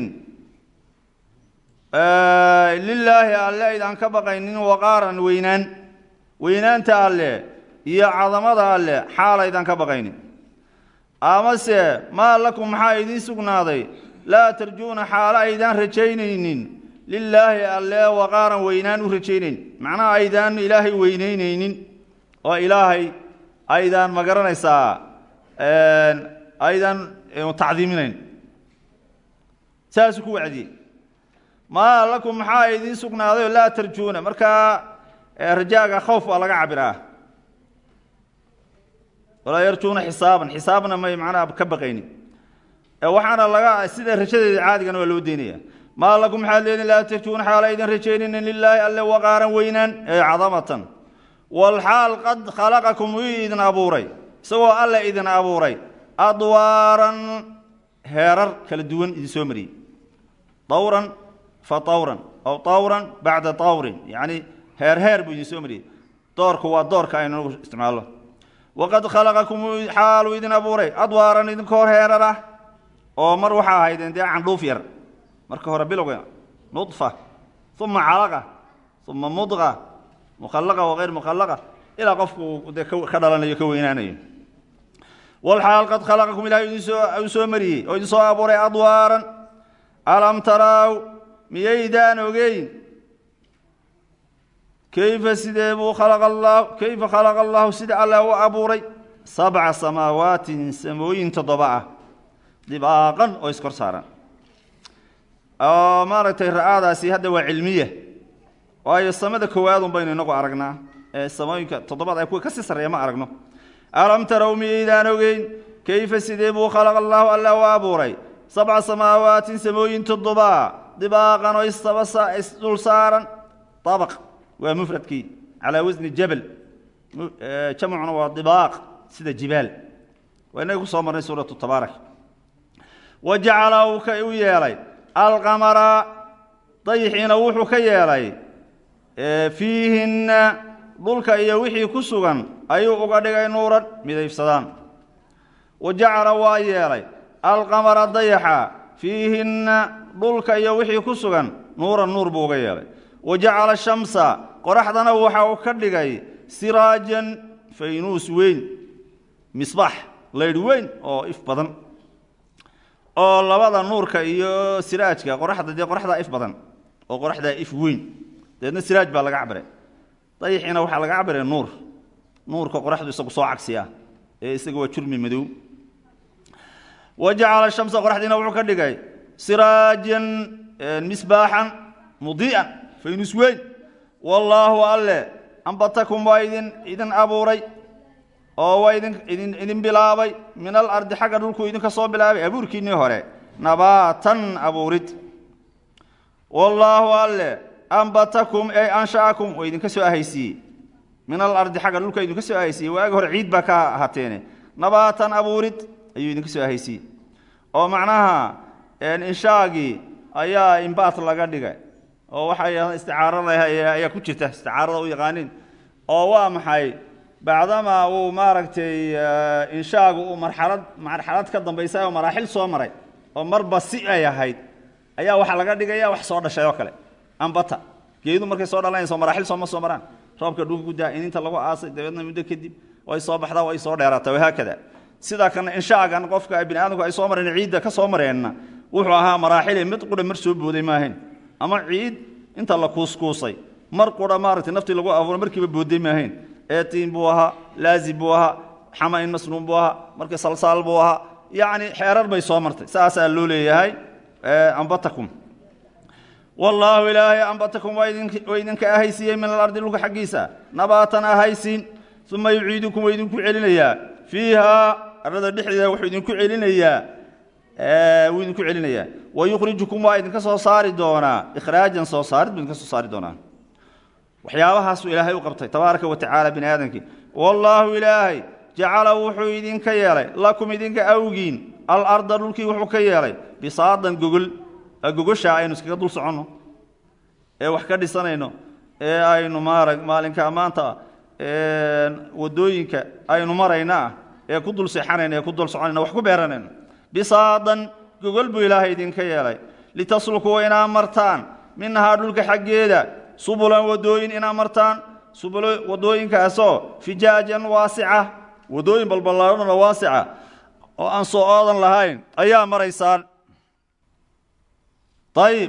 lilaahi alle aydaan ka baqaynin waqaaran weynaan weynaanta alle iyo cadamada alle xaal aydaan ka baqaynin amase maa lakum maxaa idiin sugnaaday laa tarjuuna xaalo aydaan rajaynaynin lilaahi alle waqaaran weynaan u rajaynayn macnaha aydaan ilaahay weyneyneynin oo ilaahay aydaan ma garanaysaa aydaan tacdiiminayn saasuu ku wacdiyey maa lakum maxaa idiin sugnaaday oo laa tarjuuna markaa rajaaga khawf waa laga cabiraa walaa yarjuuna xisaaban xisaabna may macnaha ka baqaynin waxaana laga sida rajadeeda caadigana waa loo deynaya maa lakum maxaad leedin laa tarjuuna xaala aydan rajaynaynin lilaahi alle waqaaran weynaan ee cadamatan walxaal qad khalaqakum uu idin abuuray isagoo alle idin abuuray adwaaran heerar kala duwan idin soo mariyey dawran fa tawran aw tawran bacda tawrin yacni heer heer buu idin soo mariyey doorku waa doorka aynu nagu isticmaalno waqad khalaqakum xaaluu idin abuuray adwaaran idinka hor heerar ah oo mar waxaa ahaydeen dee candhuuf yar marka hore bilowga nudfa uma calaqa uma mudqa mukhallaqa wagayr mukhallaqa ilaa qofku dee ka dhalanayo ka weynaanayo walxaal qad khalaqakum ilahay idinsoo soo mariyey oo idin soo abuuray adwaaran alam taraaw miyaydaan ogeyn kayfa sidee buu khalaqa allah kayfa khalaqa allahu sida alla u abuuray sabca samaawaatin samooyin toddoba ah dibaaqan oo iskor saaran oo maaragtay ra'aadaasi hadda waa cilmiya waayo samada koowaadun baynu inagu aragnaa ee samooyinka toddobaad ay kuwa kasii sarreeya ma aragno alam tarow miyaydaan ogeyn kayfa sidee buu khalaqa allaahu alla u abuuray sabca samaawaatin samooyin toddobaa dibaaqan oo isaba isdul saaran abaq waa mufradkii calaa wasni jabal jamcuna waa dibaaq sida jibaal waa inaga ku soo marnay suuratu tabaarak wa jacala uu ka u yeelay alqamara dayixiina wuxuu ka yeelay fiihinna dhulka iyo wixii ku sugan ayuu uga dhigay nuuran midayfsadaan wa jacala waa yeelay alqamara dayaxa fiihinna dhulka iyo wixii ku sugan nuuran nuur buu uga yeelay wa jacala shamsa qoraxdana waxa uu ka dhigay siraajan faynuus weyn misbaax laydh weyn oo if badan oo labada nuurka iyo siraajka qoraxda dee qoraxdaa if badan oo qoraxdaa if weyn dabeedna siraaj baa laga cabiray dayixiina waxaa laga cabiray nuur nuurka qoraxdu isagu soo cagsiya ee isaga waa jurmi madow wa jacala shamsa qoraxdiina wuxuu ka dhigay siraajan misbaaxan mudii'an faynus weyn wallaahu alle ambatakum waa idin idin abuuray oo waa idin idin idin bilaabay min alardi xagga dhulkuu idinka soo bilaabay abuurkiinnii hore nabaatan abuurid wallaahu alle ambatakum ey ansha'akum oo idinka soo ahaysiiyey min alardi xagga dhulka idinka soo ahaysiiyey waagi hore ciid baa ka hateene nabaatan abuurid ayuu idinka soo ahaysiiyey oo macnaha inshaagii ayaa imbaat laga dhigay oo waxay isticaarada ayaa ku jirta isticaarada u yaqaanin oo waa maxay bacdamaa uu maaragtay inshaagu uu marxalad marxalad ka dambaysa oo maraaxil soo maray oo marba si ay ahayd ayaa waxaa laga dhigaya wax soo dhashay oo kale ambata geedu markay soo dhalanayso maraaxil sooma soo maraan roobka dhulka gudaa in inta lagu aasay dabeedna muddo kadib way soo baxdaa way soo dheeraata wahaakada sidaa kana inshaagan qofka bini aadamku ay soo mareen ciidda ka soo mareenna wuxuu ahaa maraaxile mid qura mar soo booday maahayn ama ciid inta la kuuskuusay mar qura maaragtay naftii lagu abuuro markiiba booday maahayn eetiin buu ahaa laazib buu ahaa xama-in masnuun buu ahaa marka salsaal buu ahaa yacni xeerar bay soo martay saasaa loo leeyahay ambatakum wallaahu ilaahay ambatakum waa idinka ahaysiiyey min alardi dhulka xaggiisa nabaatan ahaysiin uma yuciidukum waa idinku celinayaa fiihaa arada dhexdeeda wuxuu idinku celinayaa wuu idinku celinayaa wayukhrijukum waa idinka soo saari doonaa ikhraajan soo saarid buu idinka soo saari doonaa waxyaabahaasuu ilaahay u qabtay tabaaraka wa tacaala bini aadamkii wallaahu ilaahay jacala wuxuu idinka yeelay lakum idinka awgiin alarda dhulkii wuxuu ka yeelay bisaadan gogol gogoshaa aynu iskaga dul soconno ee wax ka dhisanayno ee aynu maara maalinka maanta wadooyinka aynu marayna ah ee ku dul seexanayno ee ku dul soconayno wax ku beeranayno bisaadan gogol buu ilaahay idinka yeelay litaslukuu inaa martaan minhaa dhulka xaggeeda subulan wadooyin inaa martaan subul wadooyinkaasoo fijaajan waasica wadooyin balballaadhanoo waasica oo aan soo oodan lahayn ayaa maraysaan ayib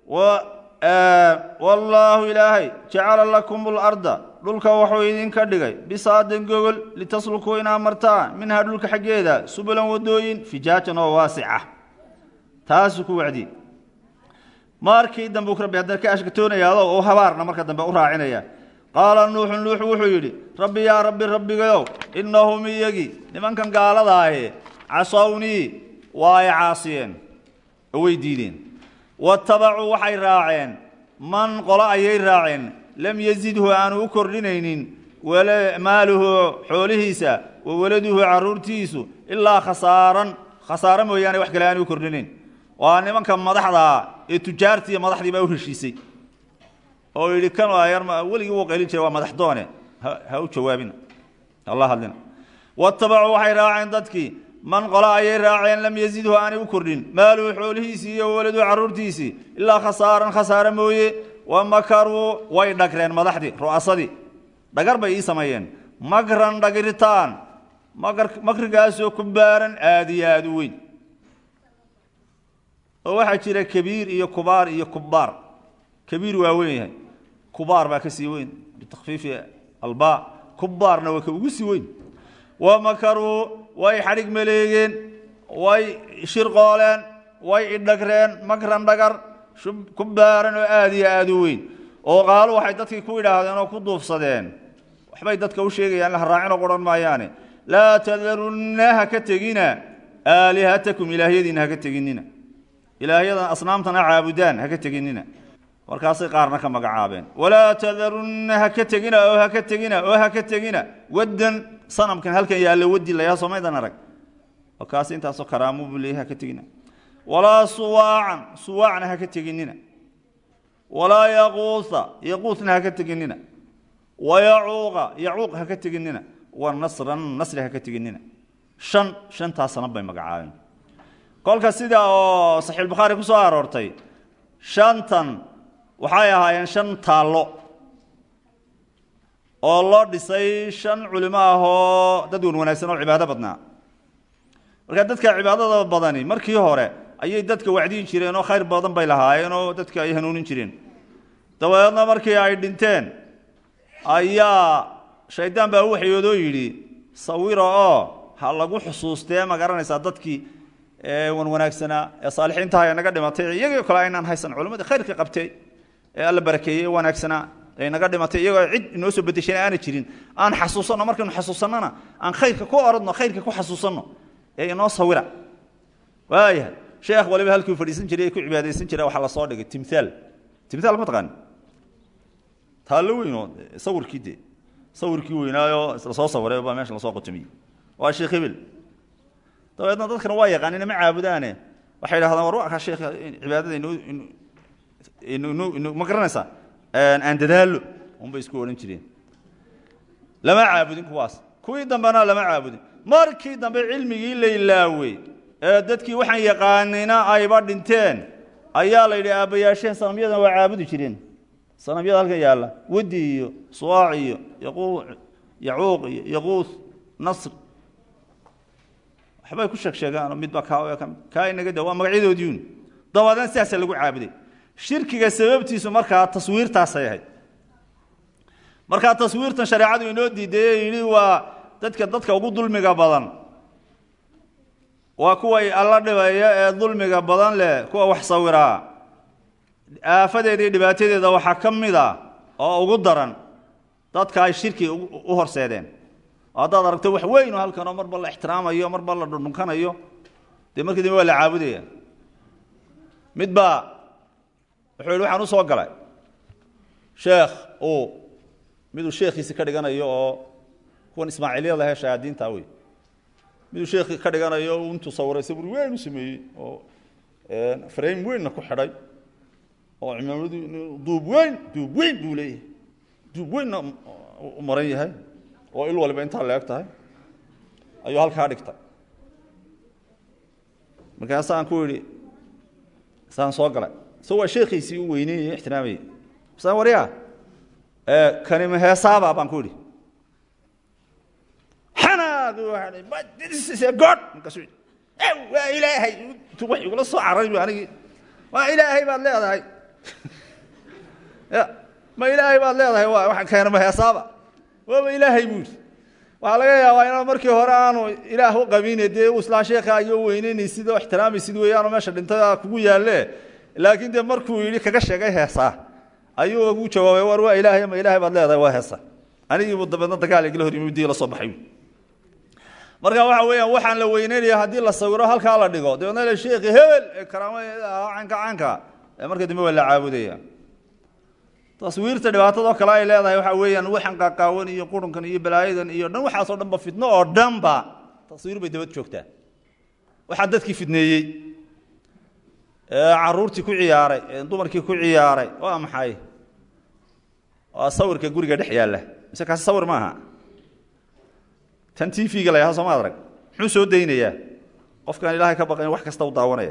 wallaahu ilaahay jacala lakum larda dhulka wuxuu idinka dhigay bisaadan gogol litaslukuu inaa martaan minhaa dhulka xaggeeda subulan wadooyin fijaajan oo waasica taasuu ku wacdiyey markii dambe rabbi haddana ka ashkatoonayaado u habaarna marka dambe u raacinaya qaala nuuxun nuux wuxuu yidhi rabbi yaa rabbi rabbigayow innahum iyagii nimankan gaaladaahe casownii waa ay caasiyeen oo way diideen watabacuu waxay raaceen man qolo ayay raaceen lam yazidhu aanu u kordhinaynin maaluhu xoolihiisa wa waladuhu caruurtiisu ilaa khasaaran khasaaro mooyaane wax kale aanu u kordhinayn waa nimanka madaxdaa ee tujaartiiyo madaxdii baa u heshiisay oo yidhi kan weligii wuu qaylin jiray waa madax doone ha u jawaabina hala hadlina watabacuu waxay raaceen dadkii man qolo ayay raaceen lam yazidhu aanay u kordhin maaluhu xoolihiisii iyo waladuhu carruurtiisii ilaa khasaaran khasaare mooye wa makaruu way dhagreen madaxdii ru'asadii dhagar bay ii sameeyeen makran dhagritaan makrigaasoo ku baaran aada iyo aada u weyn oo waxaa jira kabiir iyo kubaar iyo kubaar kabiir waa weyn yahay kubaar baa ka sii weyn bitakfiifi alba kubaarna waa ka ugu sii weyn wa makaruu way xadhig maleegeen way shirqooleen way idhagreen makran dhagar ku baaran oo aada iyo aada u weyn oo qaalo waxay dadkii ku idhaahdeen oo ku duufsadeen waxbay dadka u sheegayaan la haraacinoo qohan maayaane laa tadarunna ha ka tegina aalihatakum ilaahyadiina haka teginina ilaahyadan asnaamtana caabudaan haka teginina markaasay qaarna ka magacaabeen walaa tadarunna haka tegina oo haka tegina oo haka tegina waddan sanamkan halkan yaalla wadi layaa somaydan arag oo kaasi intaasoo karaamo buu leeyahay haka tegina walaa suwaacan suwaacna haka teginina walaa yaquusa yaquusna haka teginina wayacuuqa yacuuq haka teginina wa nasran nasri haka teginina shan shantaas sanab bay magacaabeen kolka sida oo saxiixulbukhaari ku soo aroortay shantan waxay ahaayeen shan taallo oo loo dhisay shan culimo ah oo dad wan wanaagsan oo cibaado badnaa marka dadka cibaadada badani markii hore ayay dadka wacdiin jireen oo khayr badan bay lahaayeen oo dadka ay hanuunin jireen dabadeedna markii ay dhinteen ayaa shaydaan baa u waxyoodoo yidhi sawira oo ha lagu xusuustee ma garanaysaa dadkii wan wanaagsanaa ee saalixiintaha ee naga dhimatay iyagoo kale aynaan haysan culimmadii khayrka qabtay ee alla barakeeyey ee wanaagsanaa ee naga dhimatay iyagoo cid inoo soo bedeshana aana jirin aan xasuusanno markaynu xasuusannona aan khayrka ku oradno khayrka ku xasuusanno ee inoo sawira waayahay sheekh waliba halkuu fadhiisan jiray ee ku cibaadaysan jiray waxaa lasoo dhigay timthaal timtaal ma taqaani taallo weyn oo sawirkii de sawirkii weynaayo isla soo sawiray baa meesha lasoo qotomiyey waa sheekh hebel dabeedna dadkana waa yaqaanina ma caabudaane waxay idhahdaan war waa kaa sheekh cibaadada inu inu inu ma garanaysaa aan dadaallo unbay isku odhan jireen lama caabudin kuwaas kuwii dambena lama caabudin markii dambe cilmigii la ilaawey ee dadkii waxaan yaqaanina ayba dhinteen ayaa la yidhi aabbayaasheen sanamyadan waa caabudi jireen sanamyada halkan yaalla wadi iyo suwaac iyo yaquu yacuuq iyo yaquus nasr waxbay ku sheeg sheegaan midba kaa ka kaa inaga da waa magacyadoodiiun dabadeedna sidaasaa lagu caabuday shirkiga sababtiisu markaa taswiirtaasay ahayd markaa taswiirtan shareecadu inoo diiday yidhi waa dadka dadka ugu dulmiga badan waa kuwa alla dhibaya ee dulmiga badan leh kuwa wax sawiraa aafadeeda iyo dhibaatadeeda waxaa ka mid a oo ugu daran dadka ay shirki u horseedeen oo haddaad aragto wax weyn oo halkanoo marba la ixtiraamayo marba la dhundhunkanayo dee markii dambe waa la caabudaya mid baa wuxuu yihi waxaan u soo galay sheekh uu miduu sheekhiisi ka dhiganayo oo kuwan ismaaciilyada he shayaadiinta wey miduu sheekhi ka dhiganayo intuu sawiray sawir weyn u sameeyey oo frame weynna ku xidhay oo cimaamadu duub weyn duub weyn buu leeyahay duub weynna u maran yahay oo il waliba intaa leeg tahay ayuu halkaa dhigtay markaasaan ku idhi saan soo galay so waa sheekhiisii u weyneynaya ixtiraamayay saan waryaa kanima heesaaba baan ku idhi xanaad god markaasu waa ilaahay wax igula soo cararay bu anigii waa ilaahay baad leedahay ya ma ilaahay baad leedahay waa keenama heesaaba waaba ilaahay buu yidhi waxaa laga yaabaa inaan markii hore aanu ilaah u qabine dee u islaa sheekha iyo weyneynysid oo ixtiraamaysid weeyaanoo meesha dhintay kugu yaalle laakiin dee markuu yidhi kaga sheegay heesaa ayuu ugu jawaabay war waa ilaahay ma ilaahay baad leedahay waa heesa anigiibu dabeedna dagaal igala hor yimi dii la soo baxay marka waxa weeyaan waxaan la weyneynaya haddii la sawiro halkaa la dhigo dabeedna la sheekhi hebel ee karaamo canka canka marka dambe waa la caabudaya taswiirta dhibaatadoo kale ay leedahay waxa weeyaan waxan qaaqaawan iyo qurunkan iyo balaayadan iyo dhan waxaasoo dhan ba fitno oo dhanba taswiir bay dabad joogtaa waxaa dadkii fidneeyey caruurtii ku ciyaaray dumarkii ku ciyaaray waa maxay waa sawirka guriga dhex yaalla mise kaasi sawir maaha tan t v-ga la yaha sooma arag muxuu soo daynayaa qofkaan ilaahay ka baqayn wax kasta u daawanaya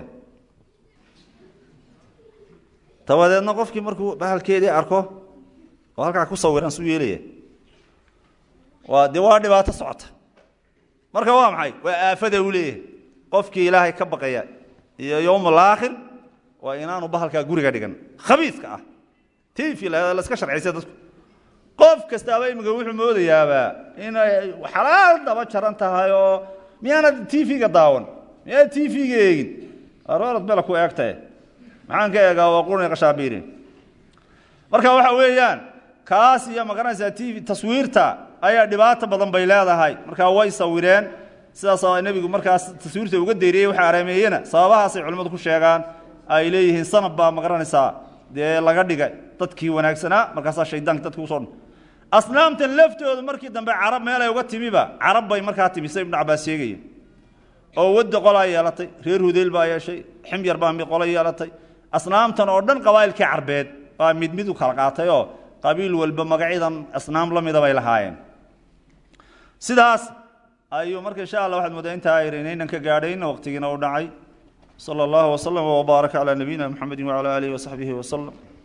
dabadeedna qofkii markuu bahalkeedii arko oo halkaa ku sawiran suu yeelaya waa dee waa dhibaato socota marka waa maxay waa aafada uu leeyahay qofkii ilaahay ka baqaya iyo yowm alaakhir waa inaanu bahalkaa guriga dhigan khabiiska ah t v laska sharciysa dadku qof kastaaba imika wuxuu moodayaaba inay xalaal daba jaran tahay oo miyaanad t v-ga daawan miyaanad t v-ga eegin aroorad mela ku eegtae maxaan ka eegaa waa qurni qashaabiirin marka waxa weeyaan kaas iyo magaranaysaa t v taswiirta ayaa dhibaato badan bay leedahay markaa way sawireen sidaas nebigu markaas taswiirta uga deeriyey waxa arameeyena sababahaasay culimmadu ku sheegaan ay leeyihiin sanab baa magaranaysaa dee laga dhigay dadkii wanaagsanaa markaasaa shaydaanka dadki usoo asnaamtan laftooda markii dambe carab meelay uga timiba carab bay markaa timi sida ibnu cabaas sheegaya oo wadda qolaa yeelatay reer hudeyl baa yeeshay ximyar baa mid qola yeelatay asnaamtan oo dhan qabaa'ilkii carbeed baa mid mid u kala qaatay oo qabiil walba magacyadan asnaam la mida bay lahaayeen sidaas ayuu marka insha allah waxaad moodaa intaa ayrinaynan ka gaadhayn waqtigiina u dhacay sala allahu waslama wbaaraka calaa nabiyina mxamedi wacala aalihi wasaxbihi waslem